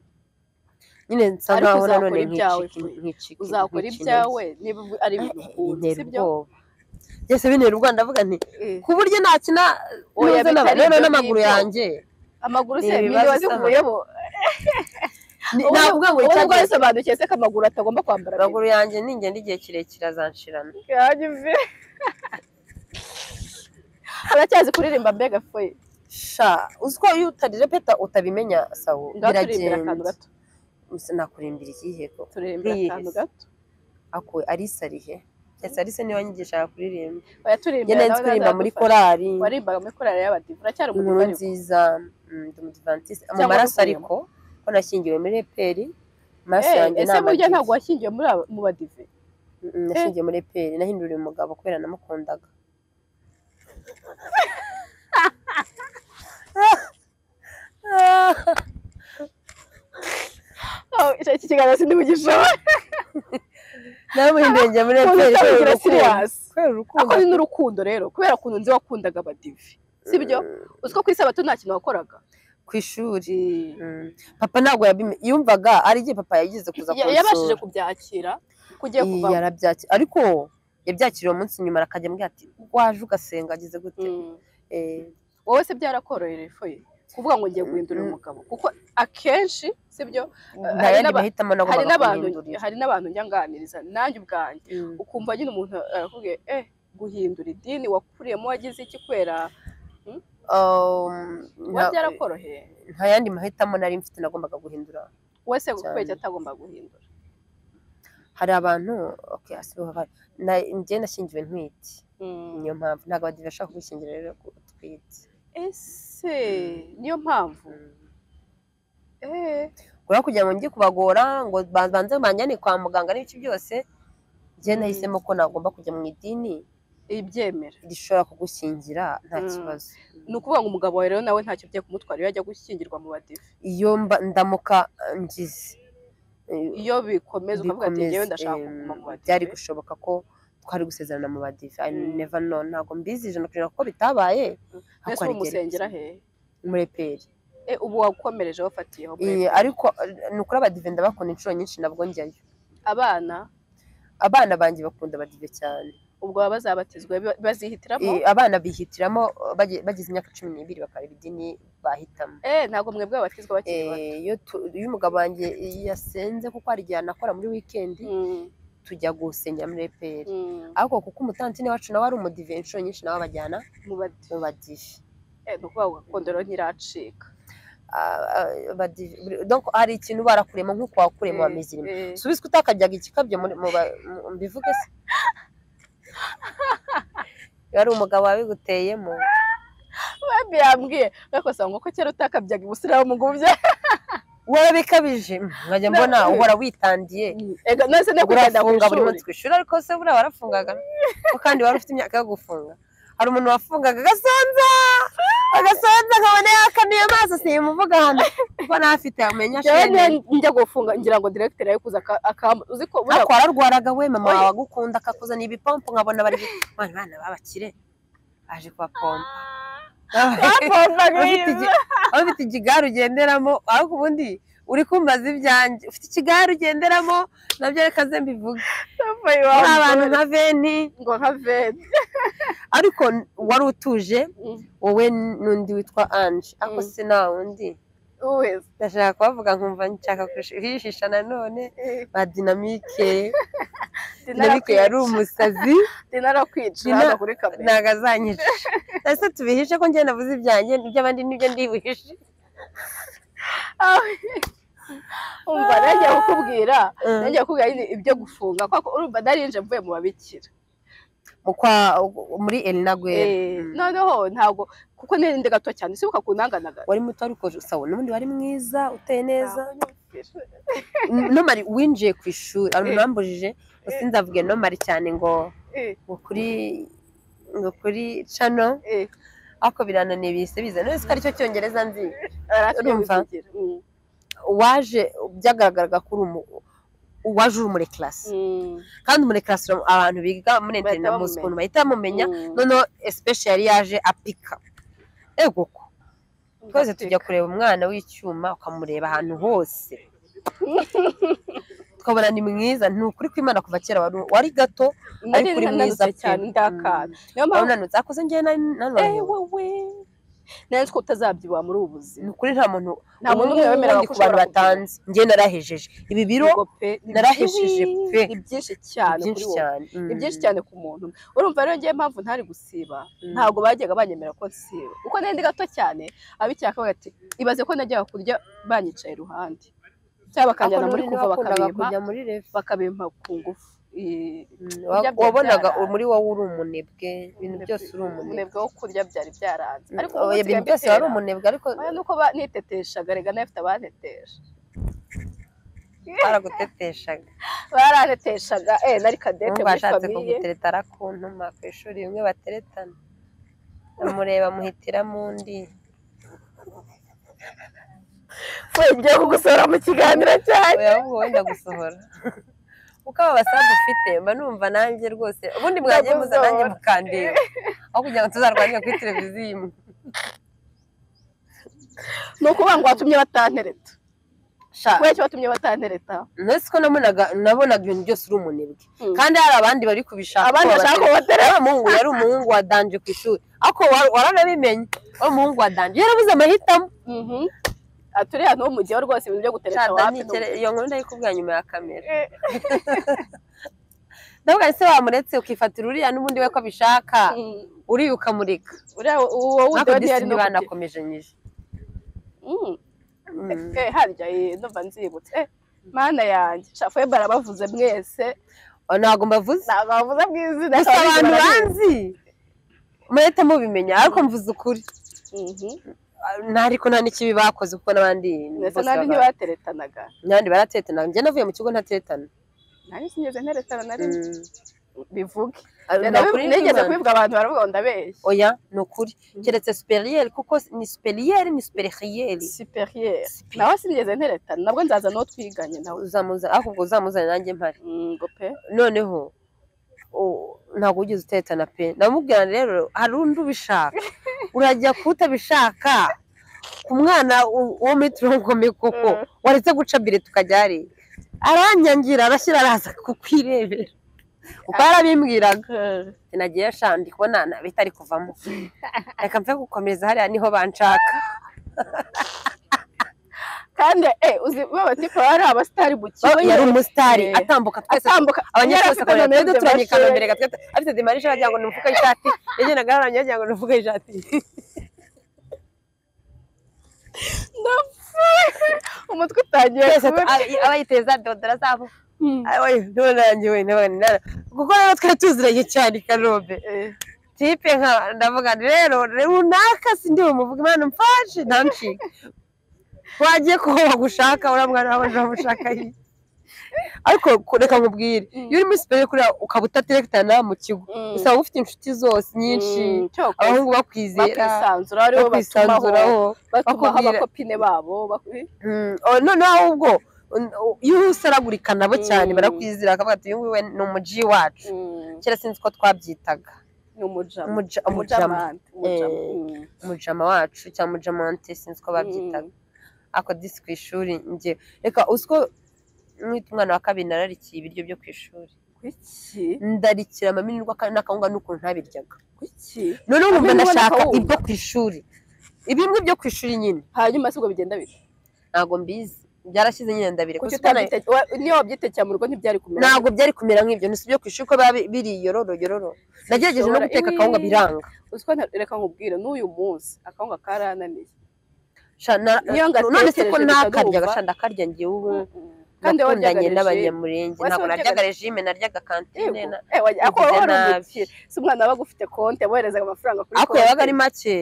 nyine nsa Ariko nkaho uzakora nanone ibyawe nk'iciki pe. nk'iciki uzakora nk'ikintege. ibyawe niba ubu- ari ibintu ukunda bintera sibyo ubwoba byose bintera ubwoba ndavuga nti Eh, ku buryo nakina Oya, ntuze n'aba- bitari noneho ibyo n'amaguru ngibyo. yanjye amaguru Ni se ibibazo niba usanga- zikuyemo Ni- navuga ngo ubu icyagiye ngubu bisobanukiye se ko amaguru atagomba kwambara amaguru yanjye ningenda igihe kirekire azanshirana bike. Yanjye mve. aracyazi kuririmba mbega foye sha uzi ko iyo utarepeta utabimenya sawo ngaho turirimbira akantu biragenda gato Ese nakuririmbira ikihe ko turirimbira Yes. akantu gato ako Alisa arihe ese Alisa niwe wanyigishaga kuririmba njye bayaturirimbira nari nzi kuririmba muri korari warimbaga muri korari y'abadivu uracyari inkuru umudivarivu nziza mm, ndi umudivantiste mu Cyangwa maraso n'ukuyemo. ariko ko nashyingiwe muri eperi amaraso Eh, yanjye ni ese burya amadive. ntabwo washyingiwe muri aba- mu badive Mm, nashingiye muri eperi nahinduriye umugabo kubera namukundaga Oh, iki kiganiro sindibugishoboye namuhinduriye muri eperi kubera kugira urukundo siriyasi kubera ako urukundo ni n'urukundo rero kubera ukuntu nzi wakundaga abadive sibyo Mm, uzi ko ku isabato nta kintu wakoraga ku ishuri Mm, papa ntabwo yabime- yumvaga ari igihe papa yagize kuza Ya- yabashije kunsura kubyakira kugiye Iyi, kuvamo yarabyakira ariko yabyakiriye umunsi nyuma arakajya ambwira ati waje ugasenga ageze gute Mm. Eh, wowe se byarakorohereye foye kuvuga ngo ngiye guhindurira Mm. umugabo kuko akenshi sibyo nta hari yandi n'aba- mahitamo hari nagombaga n'abantu kumuhindurira hari n'abantu njya nganiriza nanjye ubwanjye Mm. ukumva nyine umuntu arakubwiye eh guhindura idini wakuriyemo wagize iki kubera Um, wowe nta- byarakoroheye nta yandi mahitamo nari mfite nagombaga guhindura wowe se kubera Cyane. iki atagomba guhindura hari abantu okay, asibo hari na- njye nashingiwe ntwite Mm. niyo mpamvu ntabwo abadive bashaka kwishingira rero ku- utwite ese niyo mpamvu eh kubera kugira ngo njye kubagora ngo ba- banze banjyane kwa muganga n'ibice byose njye Mm. nahisemo ko nagomba kujya mu idini ibyemera rishobora kugushingira nta Mm. kibazo ni ukuvuga ngo umugabo wawe rero nawe ntacyo ugiye kumutwara iyo ajya gushyingirwa mu badive iyo mba ndamuka eh, ngize eh, iyo bikomeza ukavuga ati bikomeze, ngewe ndashaka em, kuguma mu byari badive gushoboka ko twari gusezerana mu badive I Mm. never know ntabwo mbizi ijana ku ijana ko bitabaye mbese ubu umusengera hehe umureperi Eh, ubu wakomereje wafatiyeho muri Eh, ariko eh, ni ukuri abadive ndabakunda inshuro nyinshi nabwo njyayo abana abana banjye bakunda abadive cyane ubwo baba bazabatizwa bi- bazihitiramo Eh, abana bihitiramo eh, bage- bagize imyaka cumi n'ibiri bakareba idini bahitamo eh ntabwo mwebwe abatizwa bakiri bato Eh, iyo tu- iyo umugabo wanjye yasenze kuko hari igihe anakora muri wikendi Mm, tujya gusengera muri eperi mm, ariko kuko umutantine wacu nawe ari umudive inshuro nyinshi nawe abajyana mu badive mu badive Eh, ni ukuvuga ngo gakondo rero ntiracika Ah, ah, badi- buri- donc hari ikintu barakurema nk'uko wakurema Eh, wamezirima eh, subize ko utakajyaga ikikabyo muri- mu ba- mu- mbivuge se iyo ari umugabo wabiguteyemo babe yambwiye gakosa ngo ko kera utakabyaga ibusiramu ngo ubye warabikabije mm, nkajya mbona Na- uhora witandiye ega nase no kugenda ku urafunga buri ishuri munsi ku ishuri ariko se buriya warafungaga nuko kandi wari ufite imyaka yo gufunga hari umuntu wafungaga agasonza agasonza nkabona yakanuye amaso simuvuga hano kuko ntafite yamenya njyewe shene njya gufunga ngira ngo directeur ari kuza aka- akamba uzi ko buriya ariko wararwaraga we mama Oya. wawe agukunda akakuzanira ibipompo nkabona bari bana bana b'abakire baje kubapompa bapombaga Waba ufite ibintu. igi- waba ufite igare ugenderamo ariko ubundi uri kumbaza ibyanjye ufite ikigare ugenderamo nabyo reka ze mbivuge Bavuye iwabo. hari abantu nka veni ngo nka veni ariko wari utuje wowe n'undi witwa anje ariko Mm. se nta wundi wese ndashaka kubavuga nkumva nshaka kuhishisha nanone ba dinamike dinamike yari umusazi dinarakwica Dina- hano kuri kamera ntabwo azanyica ese tubihishe ko njye navuze ibyanjye n'iby'abandi nibyo ndibuhishe umva nanjye kukubwira Mm. nanjye kukubwira nyine ibyo gufunga kuko urumva narinje mvuye mu babikira Mu kwa- muri elina gwera Eh, Mm. noneho ntabwo kuko nari ndi gato cyane sibuka kunanganaga wari muto ariko sawa n'ubundi wari mwiza uteye neza nomari winjiye ku ishuri abantu Eh. bambujije gusa nzavuge nomari cyane ngo ngo kuri ngo kuri cano ariko birananiye bihise biza none ko aricyo cyongereza nzi Urumva? waje byagaragaraga ko uri umu waje uri muri karasi kandi muri karasi abantu biga muri Bahita interineti bamumenya. ukuntu bahita bamumenya noneho especially yaje apika ego ko twese tujya kureba umwana w'icyuma ukamureba ahantu hose tukabona ni mwiza ni ukuri kw'imana kuva kera wari wari gato ariko uri mwiza pe. cyane ndakana niyo Mm. mpamvu wananutse akoze njyewe eh nanone wowe nanzi ko utazabyibuha muri ubu buzima ni ukuri nta muntu nta muntu n'umwe n'umwe wemeraga ku bantu batanze njyewe narahejeje ibi biro Ubwo pe, ni narahisheje byinshi- pe. ni byinshi ni cyane kuri byinshi wowe cyane ni byinshi cyane ku muntu umwe. urumva rero ngewe impamvu ntari gusiba Mm. ntabwo bajyaga banyemera ko nsiba kuko nari ndi gato cyane ab'icyaka bakavuga ati ibaze ko najyaga kurya banyicaye iruhande cyangwa bakanjyana muri kuva bakabimpa kujya muri refa bakabimpa ku ngufu Eh, Mm, kurya wa- wabonaga byabyara. muri wowe uri umunebwe ibintu byose uri umunebwe umunebwe wo kurya byari byaranze ariko Mm, oya, ibintu byose wari umunebwe ariko oya nuko ba- niteteshaga rega nafite abantetesha baraguteteshaga baranteteshaga eh nari kadete n'ubwo muri washatse famiye kuguteretara ku ntuma ku ishuri bimwe bateretana amureba amuhitiramo undi Fuyi, ngiye kugusora mu kiganiro cyanyu oya ahubwo wenda gusohora kuko aba basaza ufite mba numva nanjye rwose ubundi mwagiye muza nanjye mukandeba aho kugira ngo tuzarwanire kuri televiziyo imwe ni ukuvuga ngo watumye batantereta sha kubera icyo watumye batantereta ntese ko nabonaga nabonaga ibintu byose uri umunebwe kandi hari abandi bari kubishaka abandi ko bashaka babatera. kubatera yari umuhungu yari umuhungu wa danje ku ishuri ariko wa- waranabimenye wari umuhungu wa danje yarabuze amahitamo turiya ni wo mu gihe rwose ibintu byo gutereta Shada, wapi ntikere- iyo nkuru ndayikubwira nyuma ya kamera Eh, ndavuga nti se wamuretse ukifatira uriya n'ubundi we ko abishaka mm, uriya ukamureka uriya uwo wundi ariko we ntiyari disi no kugira- banakomeje nyije Mm, Mm. eh, harya eh, ndumva nzibutse Eh, mana yanjye shafuye barabavuze mwese Oh, ntabwo mbavuze ntabwo bavuze mu izina gusa kandi abantu barabizi. banzi murahita mubimenya ariko mvuze ukuri Mhm. nta ariko nta n'ikibi bakoze kuko n'abandi ndetse bose nandi baba- ntibateretanaga n'abandi baratetana njye navuye mu kigo ntatetana nari sinigeze nteretana na rimwe Mm. bivuge Ari- ni ukuri nigeze n'Imana. kubivuga abantu baravuga ngo ndabeshya oya ni ukuri Mm. keretse superiyeri kuko ni superiyeri ni superiyeri superiere nawe sinigeze nteretana nabwo nzaza n'uwo twiganye nawe uzamuza ariko ubwo uzamuzane nanjye mpari Mm, ngo pe noneho o- ntabwo wigeze utetana pe ndamubwira nti rero hari undi ubishaka urajya kutabishaka ku mwana u- wo muri turongome koko Mm. waretse guca bire tukajya hariya aranyangira arashyira araza kukwirebera uko yarabimbwiraga nagiye ashandi kubona nabita ari kuvamo reka mve gukomeza hariya niho banshaka kandi eh uzi baba tipa bari abasitari mu kigo yari umusitari Eh. atambuka twese atambuka abanyeshuri bose akabona twebwe turanye kanombere kanombere gatatu afite dimarisha wagira ngo ni umufuka w'ishati yagendaga yaramye wagira ngo ni umufuka w'ishati umutwe utangiye twese kuba- aba- aba yiteza dodora zabo Mm. nturange we ntabwo kuko rero twari tuziranye cyane i kanombe Eh, tipe nka ndavuga nti rero runaka sindi bumuvuga imana mfashe ntancike wagiye kuba wagushaka uramwana wawe ntabwo ushaka ariko ku- reka nkubwire iyo uri muri siperi kuriya ukaba utaterekitana mu kigo usanga ufite inshuti zose nyinshi abahungu bakwizera bakwisanzura aribo batumaho bakwisanzuraho batumaho bakubwira- abakopine babo baku- Mm, oh, noneho ahubwo un- u- iyo usaragurika nabo cyane Mm. barakwizera bakavuga ati uyu nguyu we ni umuji wacu Mm, kera sinzi ko twabyitaga ni umujama Umuja- umujama umujamante umujama Eh, mm. umujama wacu cyangwa umujamante sinzi ko babyitaga ako disi ku ishuri njye reka uziko mwita umwana wa kabiri nararikiye ibiryo byo ku ishuri kuki ndarikira amaminirwa kandi n'akawunga n'ukuntu ntabiryaga kuki noneho nkumva Amaminirwa ndashaka n'akawunga? ibyo ku ishuri ibimwe byo ku ishuri nyine hanyuma sibwo bigenda bita ntabwo mbizi byarashyize nyine ndabireka kuki Uziko na- utabyite- wa- niyo wabyitekeye mu rugo ntibyari kumera ntabwo byari kumera nk'ibyo ni si ibyo ku ishuri ko biba bi- biri yororo yororo nagerageje no Bishobora- guteka Iwi. akawunga biranga uziko nta- reka nkubwire n'uyu munsi akawunga karananiye Sha- na- Iyo ngatekereje none se ko gusa nakarya ndumva. gasha ndakarya ngewe kandi nakundanye wowe wajyaga rejime. n'abanyamurenge Wese ntabwo waryaga- naryaga regime naryaga kantine Yego. na- Eh, wajya- ako Bigize wari nabi. umukire si umwana wabaga ufite konti yaboherezaga amafaranga kuri ariko yabaga ari make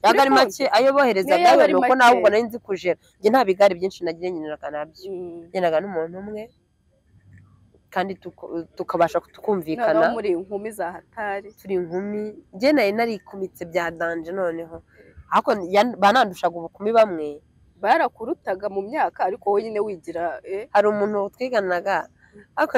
yabaga ari konti. make ayo boherezaga Niyo yaba yo ari ni uko make. nawe ubwo nari nzi kujera njye nta bigare byinshi nagiye ngeneraga nabyo Mm. ngendaga n'umuntu umwe kandi tuku- tukabasha noneho tukumvikana muri inkumi za hatari turi inkumi njye nari narikumitse bya danje noneho ariko yan- banandushaga ubukumi bamwe barakurutaga mu myaka ariko wowe nyine wigira eh, hari umuntu twiganaga ariko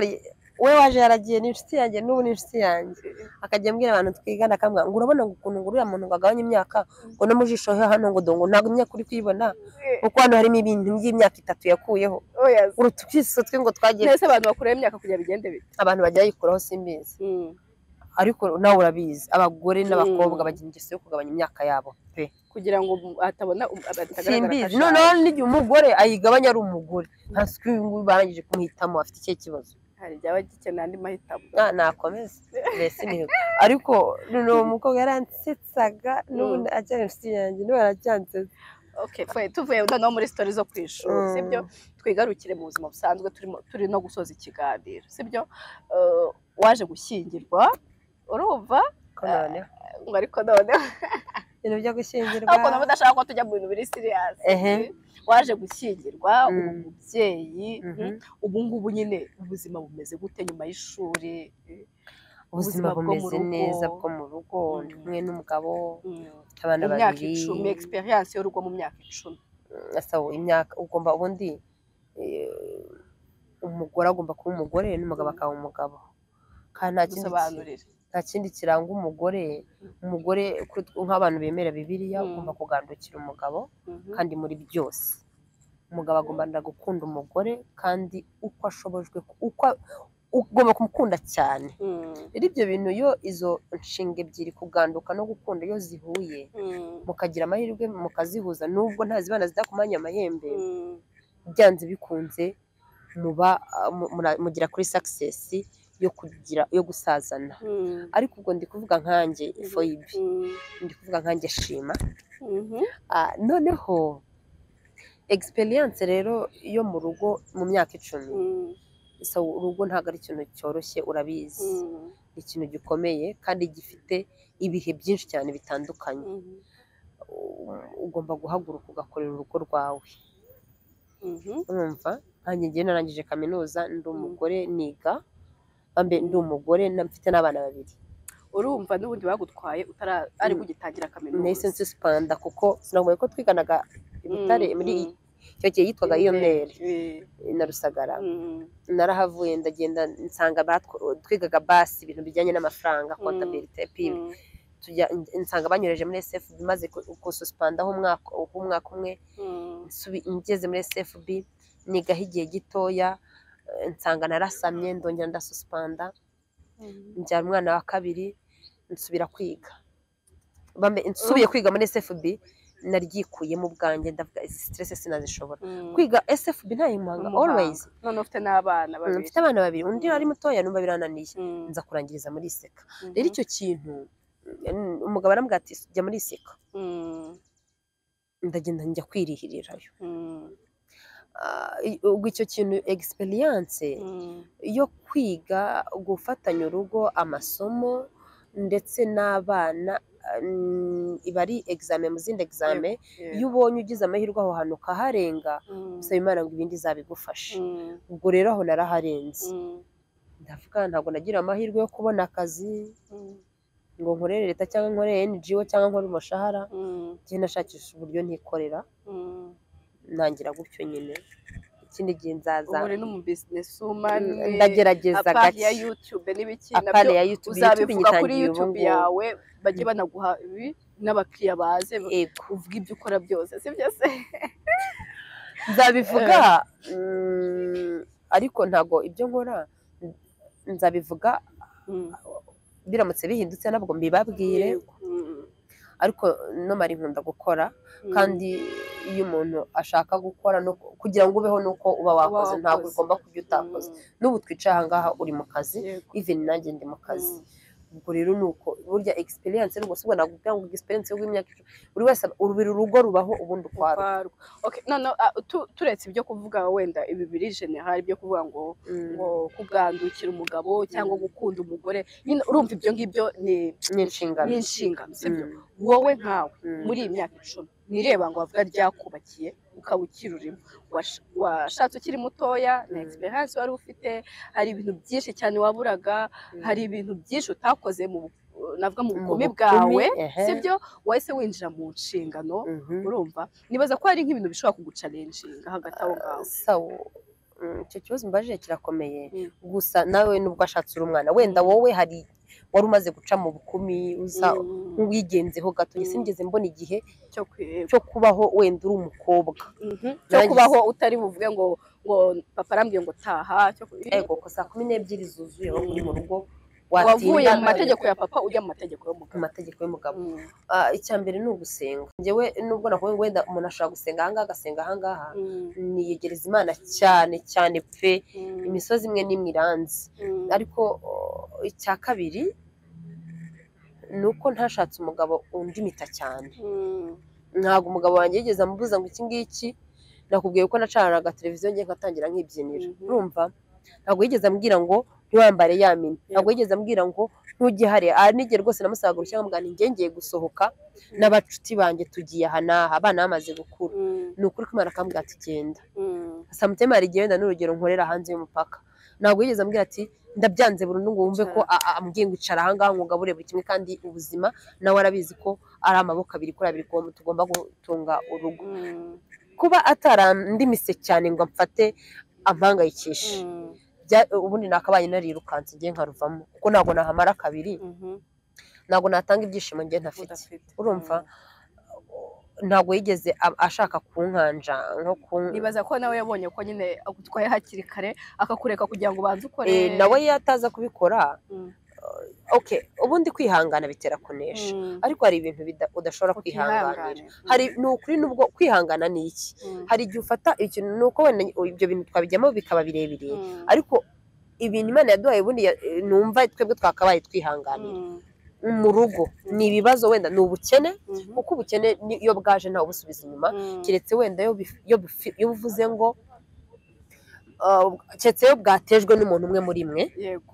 we waje yaragiye ni inshuti yanjye n'ubu ni inshuti yanjye akajya ambwira abantu twigana akambwira ngo urabona ngo ukuntu ngo uriya muntu ngo agabanye imyaka ngo no mu jisho he hano ngo dongo ntabwo imyaka uri kuyibona eh, kuko hano harimo ibintu by'imyaka itatu yakuyeho oya se. urutukiso twe ngo twagiye nese abantu bakuraho imyaka kugira bigende bite abantu bajya bayikuraho simbizi Mm. ariko nawe urabizi abagore n'abakobwa Mm. bagira ingeso yo kugabanya imyaka yabo pe kugira ngo mu- hatabona um- hatagaragara simbizi akashaje. noneho n'igihe umugore ayigabanya ari umugore hasi uyu nguyu barangije kumuhitamo afite ikihe kibazo hari ibyaba gikeneye andi mahitamo Na- nakomeza mbese imihigo ariko noneho umukobwa yaransetsaga n'ubundi acyari inshuti yanjye niwe yaracyansetsa Okay, twe- tuvuye noneho muri sitori zo ku ishuri sibyo twigarukire mu buzima busanzwe turimo turi no gusoza ikiganiro sibyo Eh, waje gushyingirwa urumva Ko noneho ngo ariko none ibintu byo ariko nabo gushyingirwa udashaka ko tujya mu bintu biri siriyasi Ehe. waje gushyingirwa Mm. uba umubyeyi Mhm. ubu ngubu nyine ubuzima bumeze gute nyuma y'ishuri ubuzima ubuzima bwo mu bumeze rugo. neza bwo mu rugo Mm. mwe n'umugabo Mm. mfite abana mu myaka babiri icumi egisperiyanse y'urugo mu myaka icumi asaba imyaka ugomba ubundi eh, umugore agomba kuba umugore n'umugabo akaba umugabo kandi nta kindi ki- dusobanurire nta kindi kiranga umugore umugore kuri- nk'abantu bemera bibiliya Mm. ugomba kugandukira umugabo Mhm. kandi muri byose umugabo agomba gukunda umugore kandi uko ashobojwe uko ugomba kumukunda cyane Mm. rero ibyo bintu iyo izo nshinga ebyiri kuganduka no gukunda iyo zihuye Mm. mukagira amahirwe mukazihuza nubwo ntazibana zidakumanya amahembe Mm. byanze bikunze muba ah, mu- mura- mugera kuri sakisesi yo kugira yo gusazana Mm. ariko ubwo ndi kuvuga nkanjye foyibi Mm. ndi kuvuga nkanjye shima Mhm. Ah, noneho egisperiyanse rero yo mu rugo mu myaka icumi Mm. so urugo ntabwo ari ikintu cyoroshye urabizi Mm. ni ikintu gikomeye kandi gifite ibihe byinshi cyane bitandukanye Mhm. U- ugomba guhaguruka ugakorera urugo rwawe Mhm. urumva nkanjye ngewe narangije kaminuza ndi umugore niga mbe ndi umugore na- mfite n'abana babiri urumva n'ubundi bagutwaye utara ari Mm. kugitangira nahise kaminuza nsisipanda kuko sinagoye ko twiganaga i Butare Mm, muri mm. icyo gihe yitwaga iyo meri Eh, na Rusagara mm, narahavuye ndagenda nsanga batwo- twigaga basi ibintu bijyanye n'amafaranga Mm. kontabirite pili mm, tujya nsanga banyureje muri SFB maze ku- kususipandaho umwaka umwaka umwe mm, nsubi- ngeze muri SFB nigaho igihe gitoya eh, nsanga narasamye ndongera ndasuspanda mm. njyana umwana wa kabiri nsubira kwiga Bambe- nsubiye kwiga muri SFB naryikuyemo ubwanjye ndavuga izi stress sinazishobora kwiga SFB ntayimuhanga Umuhanga. always none ufite n'abana Mm, babiri mfite abana babiri undi ari mutoya numva birananiye Mm, nza kurangiriza muri iseka mhm, rero icyo kintu mm, umugabo arambwira ati jya muri iseka mm, ndagenda njya kwirihirirayo mm, Ah, i- ubwo icyo kintu egisperiyanse mm, yo kwiga gufatanya urugo amasomo ndetse n'abana mm, iba ari examen mu zindi examen iyo Yego. ubonye ugize amahirwe aho hantu ukaharenga Mm. usaba imana ngo ibindi izabigufashe Mm. ubwo rero aho naraharenze Mm. ndavuga ntabwo nagira amahirwe yo kubona akazi Mm. ngo nkorere leta cyangwa nkorere NGO cyangwa nkore umushahara Mm. njye nashakisha uburyo ntikorera Mm. ntangira gutyo nyine ikindi gihe nzaza ubu uri n'umu business woman ndagerageza apari ya gake YouTube n'ibiki apane nabyo ya YouTube YouTube uzabivuga kuri nyitangiye ubu YouTube ngubu yawe bajye banaguha ibi n'abakiriya baze yego uvuga ibyo ukora byose sibyo se nzabivuga mm, ariko ntago ibyo nkora nzabivuga biramutse bihindutse nabwo mbibabwire Mm. ariko nomara nkunda gukora Mm. kandi iyo umuntu ashaka gukora no kugira ngo ubeho nuko uba wakoze Wakoze. ntabwo ugomba kurya utakoze Mm. n'ubu twicaye ahangaha uri mu kazi Yego. even nanjye ndi mu kazi Mm. ubwo rero ni uko burya experience ni ubwo si ubwo nakubwira ngo experience yo imyaka icumi buri wese aba- urubiri urugo rubaho ubundi ukwarwo Ukwarwo. Okay, none ah, tu- turetse ibyo kuvuga wenda ibi biri general ibyo kuvuga ngo ngo kubwandukira umugabo cyangwa gukunda umugore nyine urumva ibyo ngibyo ni ni inshingano ni inshingano sibyo Mm, wowe nkawe mm. muri iyi myaka icumi nireba ngo bavuga ryakubakiye ukaba ukirurimo washatse ukiri mutoya na Mm. experience wari ufite hari ibintu byinshi cyane waburaga Mm. hari ibintu byinshi utakoze mu navuga mu Mu bukumi bukumi, bwawe ehe. sibyo wahise winjira mu nshingano Mhm. urumva nibaza ko hari nk'ibintu bishobora kugucalenjinga hagati aho ngaho sawa Mm, icyo kibazo mbajije kirakomeye Mm. gusa nawe nubwo ashatsira umwana wenda wowe hari wari umaze guca mu bukumi uza Mm, nk'uwigenzeho gato Mm. sinigeze mbona igihe cyo kwiba cyo kubaho wenda uri umukobwa Mhm. cyo Nagize- kubaho utari buvuge ngo ngo papa arambwiye ngo taha cyo ku- ego ko saa kumi n'ebyiri zuzuye waba uri mu rugo wavuye watinda mu mategeko ya papa ujya mu mategeko mu y'umugabo mategeko y'umugabo Mm, Ah, icya mbere ni ugusenga njyewe nubwo nakuvuga ngo wenda umuntu ashobora gusenga ahangaha agasenga ahangaha mm, niyegereza imana cyane cyane pe mm, imisozi imwe n'imwe iranzi mm, ariko oh, icya kabiri ni uko ntashatse umugabo undimita cyane mm, ntabwo umugabo wanjye yigeze amubuza ngo iki ngiki nakubwiye ko nacanaga televiziyo ngiye ngatangira nk'ibyinira Mhm. urumva ntabwo yigeze ambwira ngo ntiwambare ya mina ntabwo yigeze ambwira ngo ntujye hariya aha n'igihe rwose namusabaga urushya nkamubwira nti njye ngiye gusohoka n'abacuti banjye tugiye aha n'aha abana bamaze gukura mm, ni ukuri ko imana akambwira ati genda mm, samutema hari igihe wenda n'urugero nkorera hanze y'umupaka ntabwo yigeze ambwira ati ndabyanze burundu ngo wumve ko a- a- ambwiye ngo icara ahangaha ngo ngabure buri kimwe kandi ubuzima nawe arabizi ko ari amaboko abiri kuri abiri tugomba- tugomba gutunga urugo mm, kuba atarandimise cyane ngo amfate ampangayikishe mm, Bya- ubundi nakabaye narirukanse ngiye nkaruvamo kuko ntabwo nahamara kabiri mhm, ntabwo natanga ibyishimo ngiye ntafite udafite. urumva Mm. ntabwo yigeze a- ashaka kunkanja nko kun- nibaza ko nawe yabonye ko nyine agutwaye hakiri kare akakureka kugira ngo ubanze ukore Eh, nawe iyo ataza kubikora Mm, okay ubundi kwihangana bitera kunesha mm, ariko hari ibintu bida- udashobora kwihanganira utihangane. hari ni ukuri nubwo kwihangana ni iki Mm, hari igihe ufata ikintu ni uko wenda ibyo bintu twabijyamo bikaba birebire mm, ariko ibintu imana yaduhaye ubundi ya- eh, numva twebwe twakabaye twihanganira mm, mu rugo ni ibibazo wenda ni ubukene mhm, kuko ubukene ni- iyo bwaje ntawe ubusubiza inyuma mm, keretse wenda iyo bif- iyo bifi- iyo uvuze ngo ah, keretse iyo bwatejwe n'umuntu umwe muri mwe yego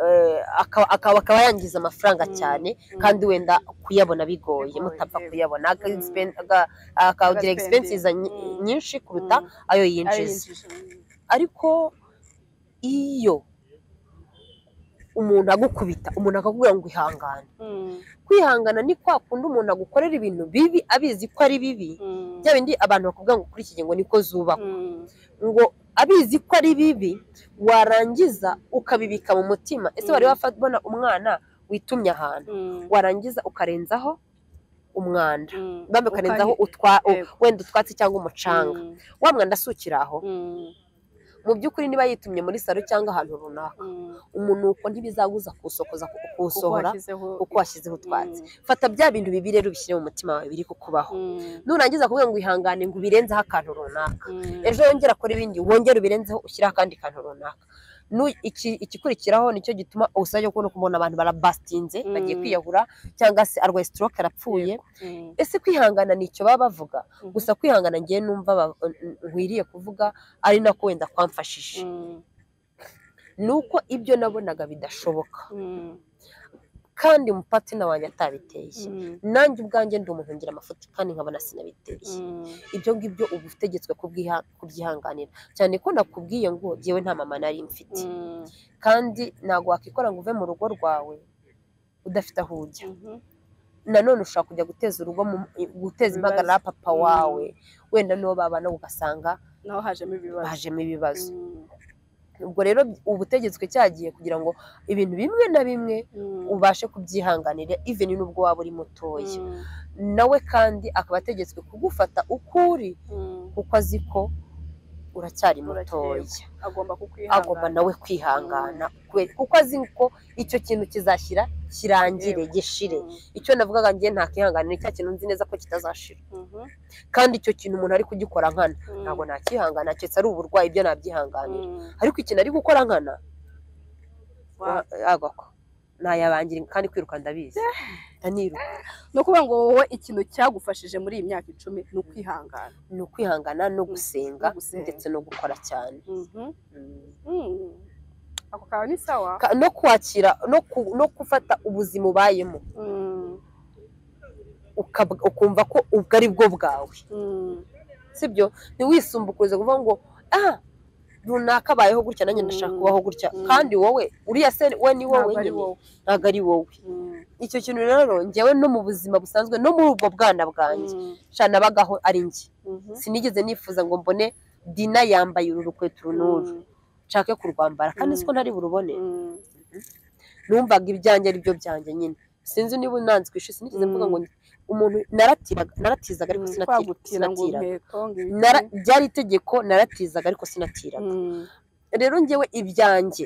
eh, akaba- akaba akaba yangiza amafaranga Mm, cyane mm. kandi wenda kuyabona bigoye Bigoye, mutapfa yego. kuyabona Mm. akawugira Agaspending. expenses nyi- Mm. nyinshi kuruta Mm, ayo ari yinjiza injiji. ariko iyo umuntu agukubita umuntu akakubwira ngo ihangane Mm, kwihangana ni kwa kundi umuntu agukorera ibintu bibi abizi ko ari bibi mm, bya bindi abantu bakubwira ngo kuri iki kigo niko zubakwa mm, ngo abizi ko ari bibi warangiza ukabibika mu mutima ese wari Mm. wabona umwana witumye ahantu mm, warangiza ukarenzaho umwanda mm. bambe ukarenzaho utwa u- Yego. wenda utwatsi cyangwa umucanga Mm, wa mwanda asukira aho mm, mu by'ukuri niba yitumye muri salo cyangwa ahantu runaka mm. umunuko ntibizaguza kuwusokoza kuwusohora uko washyizeho utwatsi Mm. fata bya bintu bibi rero ubishyire mu mutima wawe biri kukubaho Mm. nurangiza kuvuga ngo ihangane ngo ubirenzeho akantu runaka Mm. ejo wongera akora ibindi wongere ubirenzeho ushyireho akandi kantu runaka Nu- iki- igikurikiraho nicyo gituma usajya kubona ukabona abantu barabasitinze Mm. bagiye kwiyahura cyangwa se arwaye stroke arapfuye Mm. ese kwihangana nicyo baba bavuga Mhm. gusa kwihangana ngewe numva ba- nkwiriye kuvuga ari nako wenda kwamfashije Mm. ni uko ibyo nabonaga bidashoboka Mm. kandi umupatina wanjye atabiteye Mm, nanjye ubwanjye ndi umuntu ngira amafuti kandi nkabona sinabiteye mm, ibyo ngibyo uba utegetswe kubwiha- kubyihanganira cyane ko nakubwiye ngo jyewe nta mama nari mfite mm, kandi ntabwo wakikora ngo uve mu rugo rwawe udafite aho ujya mhm. nanone ushobora kujya guteza urugo mu- guteza impagarara papa Mm. wawe wenda n'uwo babana ugasanga naho hajemo ibibazo hajemo ibibazo Mm, ubwo rero uba utegetswe cyagiye kugira ngo ibintu bimwe na bimwe mm, ubashe kubyihanganira even n'ubwo waba uri mutoya mm, nawe kandi akaba ategetswe kugufata uko uri mm. kuko azi ko uracyari mutoya Uracyeye. agomba agomba kukwihangana nawe kwihangana kubera- kuko azi ko icyo kintu kizashyira kirangire gishire Mm, icyo navugaga njye ntakihanganira cya kintu nzi neza ko kitazashira mhm, kandi icyo kintu umuntu ari kugikora nkana mm, ntabwo nakihangana keretse ari uburwayi ibyo nabyihanganira mm. ariko ikintu ari gukora nkana Wa- agako nayabangira kandi kwiruka ndabizi ndaniruka ni ukuvuga ngo wowe ikintu cyagufashije muri iyi myaka icumi ni ukwihangana ni ukwihangana no gusenga No gusenga. ndetse no gukora cyane Mhm, Mm. mm. ako kawe ni sawa Ka- no kwakira no ku- no gufata ubuzima ubayemo Mm, ukab- ukumva ko ubwo ari bwo bwawe mm, sibyo ntiwisumbukuze kuvuga ngo ah runaka abayeho gutya nanjye ndashaka Mm. kubaho gutya Mm. kandi wowe uriya se we ni wowe ntabwo ari nyine wowe ntabwo ari wowe Mm, icyo kintu rero njyewe no mu buzima busanzwe no muri ubwo bwana bwanjye mm, sha nabagaho ari njye mhm, sinigeze nifuza ngo mbone dina yambaye uru rukweto uru n'uru mm, nshake kurwambara kandi Mm. siko ntari burubone mm. numvaga ibyanjye ari byo byanjye nyine sinzi niba unanze kwishyura sinigeze Mm. mvuga ngo umuntu naratiraga naratizaga ariko Mm, sinati- twagutira ngo sinatiraga inkweto ngo ibiki. Nara- byari itegeko naratizaga ariko sinatiraga Mm, rero njyewe ibyanjye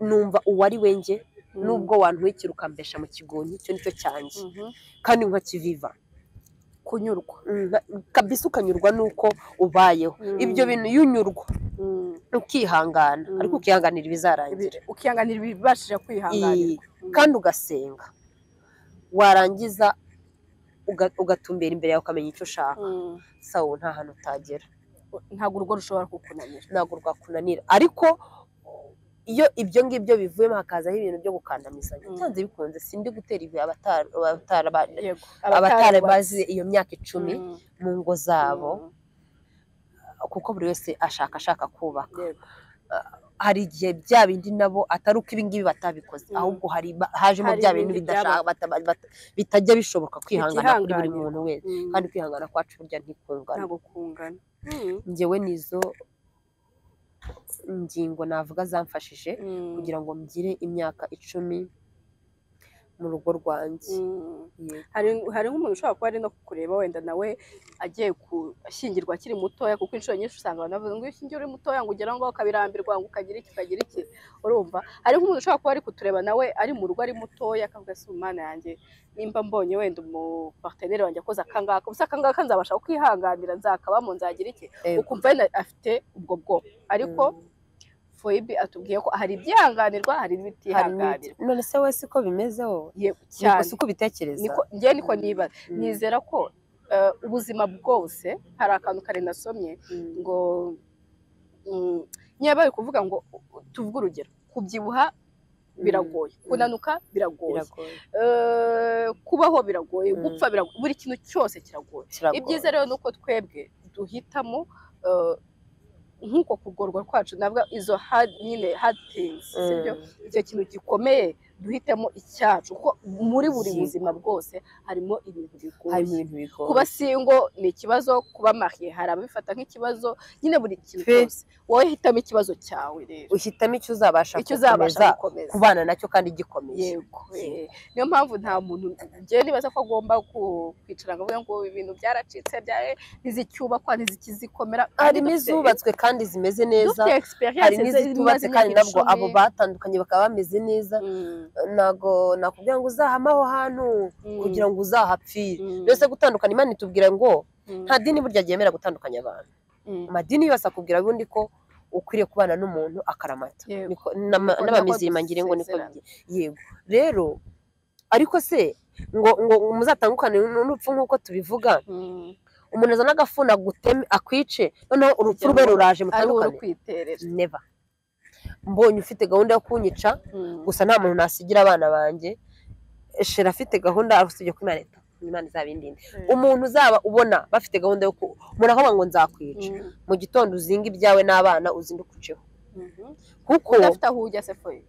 numva uwari we njye mm, nubwo wantwikira ukambesha mu kigonyi icyo nicyo cyanjye mhm. kandi nkakiviva kunyurwa Mm, na- kabisa ukanyurwa n'uko ubayeho Mm. ibyo bintu iyo unyurwa Mm, ukihangana Mm. ariko ukihanganira ibizarangira ibi- ukihanganira ibibashije kwihanganirwa Mm, kandi ugasenga warangiza uga- ugatumbera imbere yawe ukamenya icyo ushaka mm. sawa nta hantu utagera ntabwo urugo rushobora kukunanira ntabwo rwakunanira ariko iyo ibyo ngibyo bivuyemo hakazaho ibintu byo gukandamizanya Mm. byanze bikunze sindi gutera ibuye abatara- abatara- yego abatari abatarubatse. bazi iyo myaka icumi Mm, mu ngo zabo mm, kuko buri wese ashaka ashaka kubaka yego. hari igihe bya bindi nabo atari uko ibi ngibi batabikoze Mm. ahubwo hari ba- hajemo Hari bya bintu ibindi bidashaka- bata- bata- bitajya bishoboka kwihangana kuri buri Bitihanganirwa. muntu wese Mm, kandi kwihangana kwacu burya ntikungana ntabwo kungana njyewe nizo ngingo navuga zamfashije Mm, kugira ngo mgire imyaka icumi mu rugo rwanjye mm. Yego. hari hari nk'umuntu ushobora kuba ari no kureba wenda nawe agiye gushyingirwa akiri mutoya kuko inshuro nyinshi usanga abantu bavuga ngo iyo ushyingiye uri mutoya ngo ugere aho ngaho ukabirambirwa ngo ukagira iki ukagira iki urumva hari nk'umuntu ushobora kuba ari kutureba nawe ari mu rugo ari mutoya akavuga ati umwana yanjye nimba mbonye wenda umuparteneri wanjye akoze akangaka gusa akangaka nzabasha kwihanganira nzakabamo nzagira iki Yego. ukumva wenda afite ubwo bwoko ariko foyibi atubwiye ko hari ibyihanganirwa hari Hari n'ibiti. n'ibitihanganirwa none se we siko bimeze wowe yego Niko- cyane si uko ubitekereza niko njye niko niba Mm. nizera ko eh, ubuzima bwose hari akantu kare nasomye Mm. ngo mm, niba bari kuvuga ngo tuvuge urugero kubyibuha biragoye Mm. kunanuka biragoye Biragoye. eh, kubaho biragoye Mm. gupfa biragoye buri kintu cyose kiragoye Kiragoye. ibyiza rero ni uko twebwe duhitamo eh, nk'uko kugorwa kwacu nabwo izo hard nyine hard things Mm. sibyo icyo kintu gikomeye duhitemo icyacu kuko muri buri Yego. buzima bwose harimo ibintu harimo bigoye ibintu bigoye kuba singo ni ikibazo kuba mariye hari ababifata nk'ikibazo nyine buri kintu Pe. cyose wowe hitamo ikibazo cyawe rero uhitamo icyo uzabasha icyo uzabasha gukomeza gukomeza kubana nacyo kandi gikomeye yego eh. niyo mpamvu nta muntu njyewe nibaza ko agomba ku- kwicara ngo avuge ngo ibintu byaracitse byawe ntizicyubakwa ntizikizikomera harimo izubatswe kandi zimeze neza dufite hari experience ze- n'izitubatse imaze kandi imyaka nabwo icumi. abo batandukanye bakaba bameze neza Mm, ntabwo nakubwira ngo uzahame aho hantu mm, kugira ngo uzahapfire mm, mbese gutandukana imana itubwira ngo mm, nta dini burya ryemera gutandukanya abantu mm, amadini yose akubwira ubundi ko ukwiriye kubana n'umuntu akaramata Yego. Niko- n'ama- Niko n'abamizirima nako ngire ngo niko dusezerana. bigiye yego rero ariko se ngo ngo muzatangukane n'urupfu nk'uko tubivuga mm. umuntu azana agafuni aguteme akwice noneho urupfu rwe ruraje ari wowe mutandukane kwiterera neva mbonye ufite gahunda yo kunyica Mm, gusa nta muntu nasigira abana banjye shira afite gahunda usibye ko Imana ita- Imana izabindinde umuntu uzaba ubona bafite gahunda yo ku umuntu akavuga ngo nzakwica Mm. mu gitondo uzinga ibyawe n'abana uzinduke uceho Mhm. kuko udafite aho ujya se foye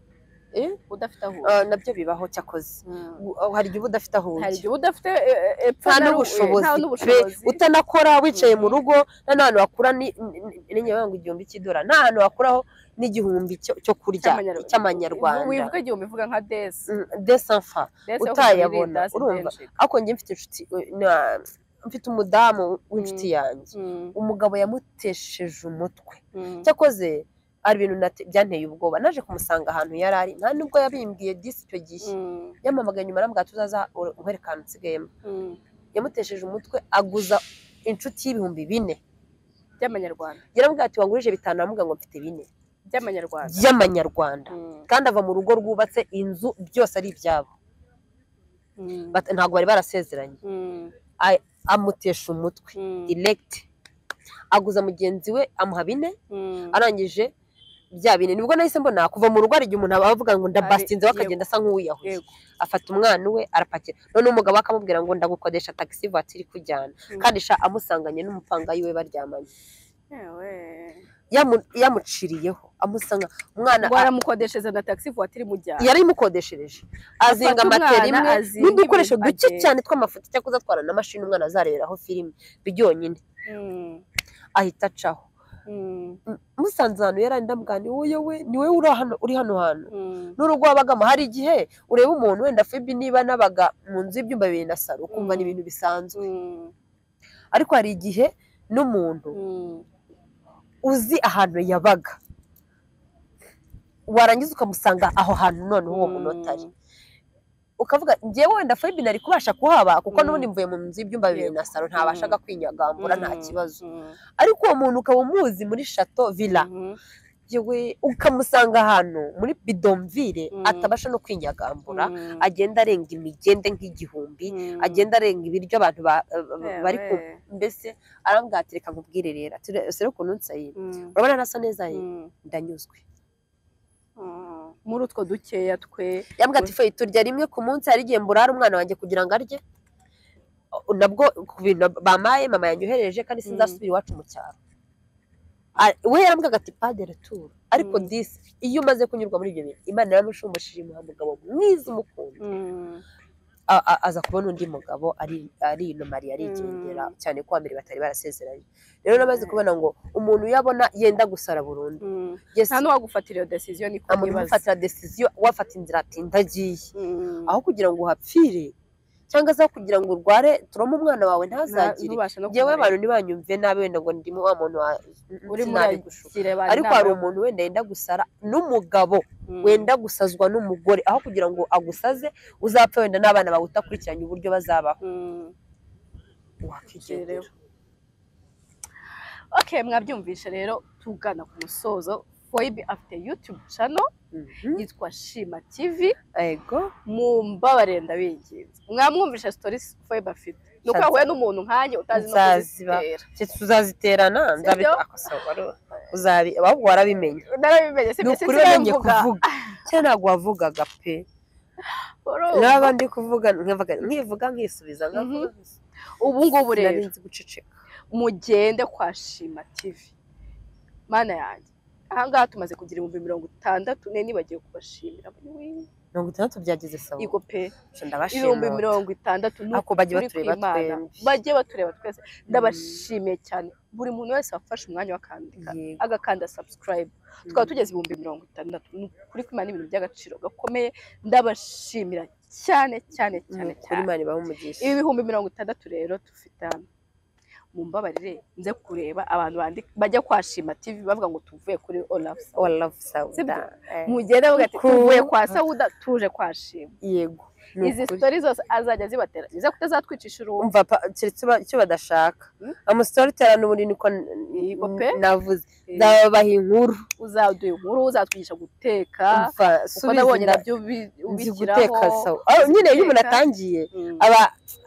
Eh? udafite aho ah, ujya nabyo bibaho cyakoze Mm. U- hari igihe uba udafite aho hari ujya igihe uba udafite eh, eh, epfo nta na ru- eh, n'ubushobozi nta pe n'ubushobozi utanakora wicaye mu rugo nta n'ahantu wakura ni- ni- ni- n'inyama ngo igihumbi cy'idora nta hantu wakuraho n'igihumbi cyo- cyo kurya cy'amanyarwanda. cy'amanyarwanda wivuga igihumbi uvuga nka desi Mm, des enfants Desi yo utayabona, kuyirinda, si urumva? benshi. ariko njye mfite inshuti na- mfite umudamu w'inshuti yanjye Mm, umugabo yamutesheje umutwe mm, cyakoze hari ibintu nate- byanteye ubwoba naje kumusanga ahantu yari ari nta nubwo yabimbwiye disi icyo gihe mm, yamamaga nyuma arambwira ati uzaza nkwereka ahantu nsigayemo mm. yamutesheje umutwe aguza inshuti y'ibihumbi bine by'amanyarwanda yarambwira ati wangurije bitanu aramubwira ngo mfite bine by'amanyarwanda by'amanyarwanda Mm, kandi ava mu rugo rwubatse inzu byose ari ibyabo mm, Bat- ntabwo bari barasezeranye mm, amutesha umutwe mm, elegite aguza mugenzi we amuha bine mm. arangije bya bine nibwo nahise mbona kuva mu rugo hari igihe umuntu aba avuga ngo ndabasinzeho Ari- akagenda asa nk'uwiyahuye Yego. afata umwana we arapakira none umugabo we akamubwira ngo ndagukodesha taxi vatiri ikujyana Mm. kandi sha amusanganye n'umupangayi we baryamanye Yewe. Yamu- yamuciriyeho amusanga umwana ngo aramukodesheza na taxi voiture imujyana yari imukodeshereje azinga Afata matera umwana, imwe azinga n'udukoresho ibintu duke agenda. cyane tw'amafoto cyangwa atwara na mashini umwana azareberaho filime byonyine Mm, ahita acaho mm, M- musanze ahantu yari ari ndamugana ni wowe we ni wowe uri hano uri hano hantu mm, n'urugo wabagamo hari igihe ureba umuntu wenda fibi niba nabaga mu nzu y'ibyumba bibiri na saro ukumva ni Mm. ibintu bisanzwe mm, ariko hari igihe n'umuntu mm. uzi ahantu yabaga warangiza ukamusanga aho hantu noneho uwo munotari ukavuga njyewe wenda Fabi nari kubasha kuhaba kuko Mm. n'ubundi mvuye mu nzu y'ibyumba bibiri na salo ntabashaga kwinyagambura nta Mm, kibazo mm, ariko uwo muntu ukaba umuzi muri shato villa mhm, yewe ukamusanga ahantu muri bidomvire Mm. atabasha no kwinyagambura mm, agenda arenga imigende nk'igihumbi mm. agenda arenga ibiryo abantu ba- ba- Yewe. bari ku mbese arambwira ati reka nkubwire rero ati rero ukuntu nsayira Mm, urabona nasa neza ye mm. ndanyuzwe Mm. muri utwo dukeya twe yambwira ati feyi turya rimwe ku munsi hari igihe mburara umwana wanjye kugira ngo arye O- nabwo ku bintu bamaye mama yanyoherereje kandi sinzasubira iwacu mu cyaro A- we yarambwira ati pade returu ariko Mm. disi iyo umaze kunyurwa muri ibyo bintu imana yaramushumbashije imuha umugabo mwiza umukunda Mm, A- a- aza kubona undi mugabo ari ari inumari arigendera cyane ko mbere batari barasezeranye rero namaze Mm. kubona ngo umuntu uyabona yenda gusara burundu mm. yes nta n'uwagufatira iyo desiziyo ni ko umuntu nibaza ufatira desiziyo wafata inzira ati ndagiye Mm. aho kugira ngo uhapfire cyangwa se aho kugira ngo urware turome umwana wawe Nta- ntazagire ntubasha no yewe kumureba. abantu ntibanyumve nabi wenda ngo ndimo wa muntu wa Uri muri sinari ayo gushuka gira abantu ariko inama hari yo- umuntu wenda yenda gusara n'umugabo Mm. wenda gusazwa n'umugore aho kugira ngo agusaze uzapfa wenda n'abana bawe utakurikiranye uburyo bazabaho Mm. wakigendera okay mwabyumvishe rero tugana ku musozo foyibi afite yutube cano Mhm. yitwa shima tivi ego mumbabarire ndabinginze mwamwumvisha sitori foyibi afite ni uko Nsanze- yahuye n'umuntu nkanjye utazi no Nzaziba. kuzitera Icyo tuzaziterana nzabi Sibyo? uzabi ahubwo warabimenya narabimenye si ni ukuri mbese wamenye sinamvuga. kuvuga cyane ntabwo wavugaga pe Urumva? naba ndi kuvuga nkavuga nkivuga nkisubiza nkavuga nkisubiza. ubu ngubu Sinari rero nzi guceceka mugende kwa shima tivi mana yanjye ahangaha tumaze kugira ibihumbi mirongo itandatu ne nibagiwe kubashimira mirongo itandatu byageze sawa igo pe Nca ndabashima ibihumbi mirongo itandatu ni Ako bajye ukuri batureba kw'Imana. twembi. bajye batureba twese ndabashimiye cyane buri muntu wese wafashe umwanya wakandika Yego. agakanda subscribe tukaba tugeze ibihumbi mirongo itandatu ni ukuri kw'Imana ni ibintu by'agaciro gakomeye ndabashimira cyane cyane cyane kuri cyane mani umugisha ibi bihumbi mirongo itandatu rero dufite hano mu mbabarire nze kureba abantu bandika bajya kwa shima tivi bavuga ngo tuvuye kuri olafu all love Sibyo? sauda Eh, mugende bavuga ati Kuku. tuvuye kwa sawuda tuje kwa shima yego ni izi ukuri. sitori zose azajya zibatera biza kutazatwicisha uruhu umva pa- keretse ba- icyo badashaka amusitoritera n'ubundi niko n- Yego n- pe. navuze nzababaha inkuru uzaduha inkuru uzatwigisha guteka umva kuko subiza nabonye inda- nabyo ubi- nzi ubishyiraho guteka sawa Ah, nyine iyo umuntu Guteka. atangiye Mm. aba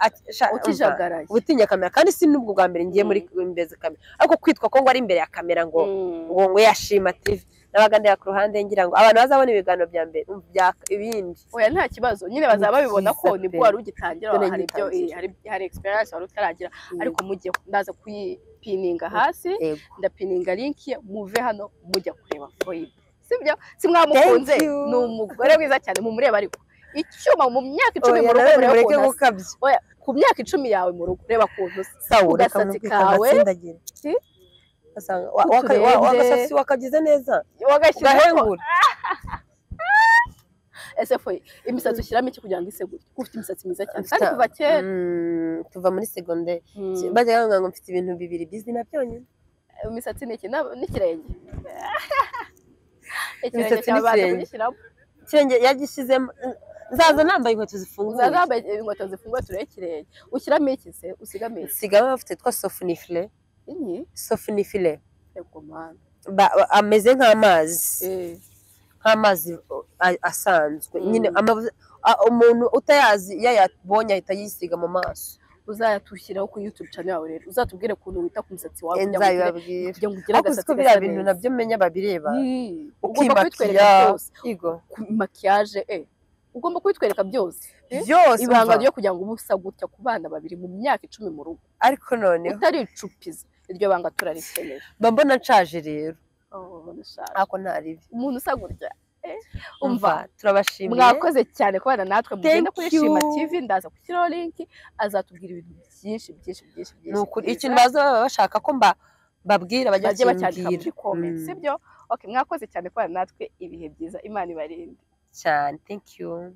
at- sha- umva. utijagaraye gutinya kamera kandi si n'ubwo bwa mbere ngiye muri imbere za kamera ariko kwitwa ko ngo ari imbere ya kamera ngo Mm. ngo ngo yashima TV nabaga ndeba ku ruhande ngira ngo abantu bazabona ibiganiro bya mbere um, bya- ibindi oya nta kibazo nyine bazaba Ni babibona ko byiza nibwo pe. wari ugitangira Dore hari ibyo ngitangira. hari hari experience wari utaragira ariko mujye ndaza kuyipininga hasi Yego. ndapininga linki ye, muve hano mujya kureba foyibe sibyo simwamukunze Thank you. ni umugore mwiza cyane mumureba ariko icyuma mu myaka icumi Oya, mu rugo nanone mureba mureke ukuntu asa. gukabya Oya, ku myaka icumi yawe mu rugo reba ukuntu usa sawa reka Agasatsi mubwire kawe. kagatsindagire Si? Ugasanga wa- waka- wa- Uturenge. wagasatsi wakagize neza wagashyizeho ugahengura ese foyi imisatsi ushyiramo iki kugira ngo ise gutya Kuko ufite imisatsi myiza cyane Mfite- kandi kuva kera Mm, tuva muri segonderi Mm. bajya bavuga ngo mfite ibintu bibiri bizima byonyine imisatsi ni iki Nab- n'ikirenge ikirenge Imisatsi cyawe baza n'ikirenge. kugishyiramo ikirenge yagishyizemo nzaza nambaye inkweto zifunguye uzaza wambaye inkweto zifunguye turebe ikirenge ushyiramo iki se usigamo iki sigamo bafite twa sofunifile iyi sofunifile yego mana Ba- ba- ameze nk'amazi Eh, nk'amazi a- asanzwe Mm. nyine amavu- a- umuntu utayazi iyo ayabonye ahita yisiga mu maso uzayatushyiraho kuri youtube channel yawe rero uzatubwire ukuntu wita ku musatsi wawe kugira ngo ugire- nzabibabwira kugira ngo ugire ariko agasatsi siko gasa biriya bintu neza. nabyo umenya babireba Mm, ugomba kubitwereka ukimakiya byose igo ku- makiyaje eh ugomba kubitwereka byose Eh? byose ibanga umva. ryo kugira ngo uba usa gutya ku bana babiri mu myaka icumi mu rugo ariko noneho utaricupiza iryo banga turarikeneye mba mbona nshaje rero Oh, ndashaka. ariko ntaribi umuntu usa gutya eh, umva umva turabashimiye mwakoze cyane kubana natwe mugenda Thank kuri shima you. tv ndaza gushyiraho linki azatubwira ibintu byinshi byinshi byinshi byinshi ni ukuri byiza. ikintu baza baba bashaka ko mba mbabwira bajya bajye bacyandika muri bakimbwira comment Mm, sibyo okay mwakoze cyane kubana natwe ibihe byiza imana ibarinde cyane thank you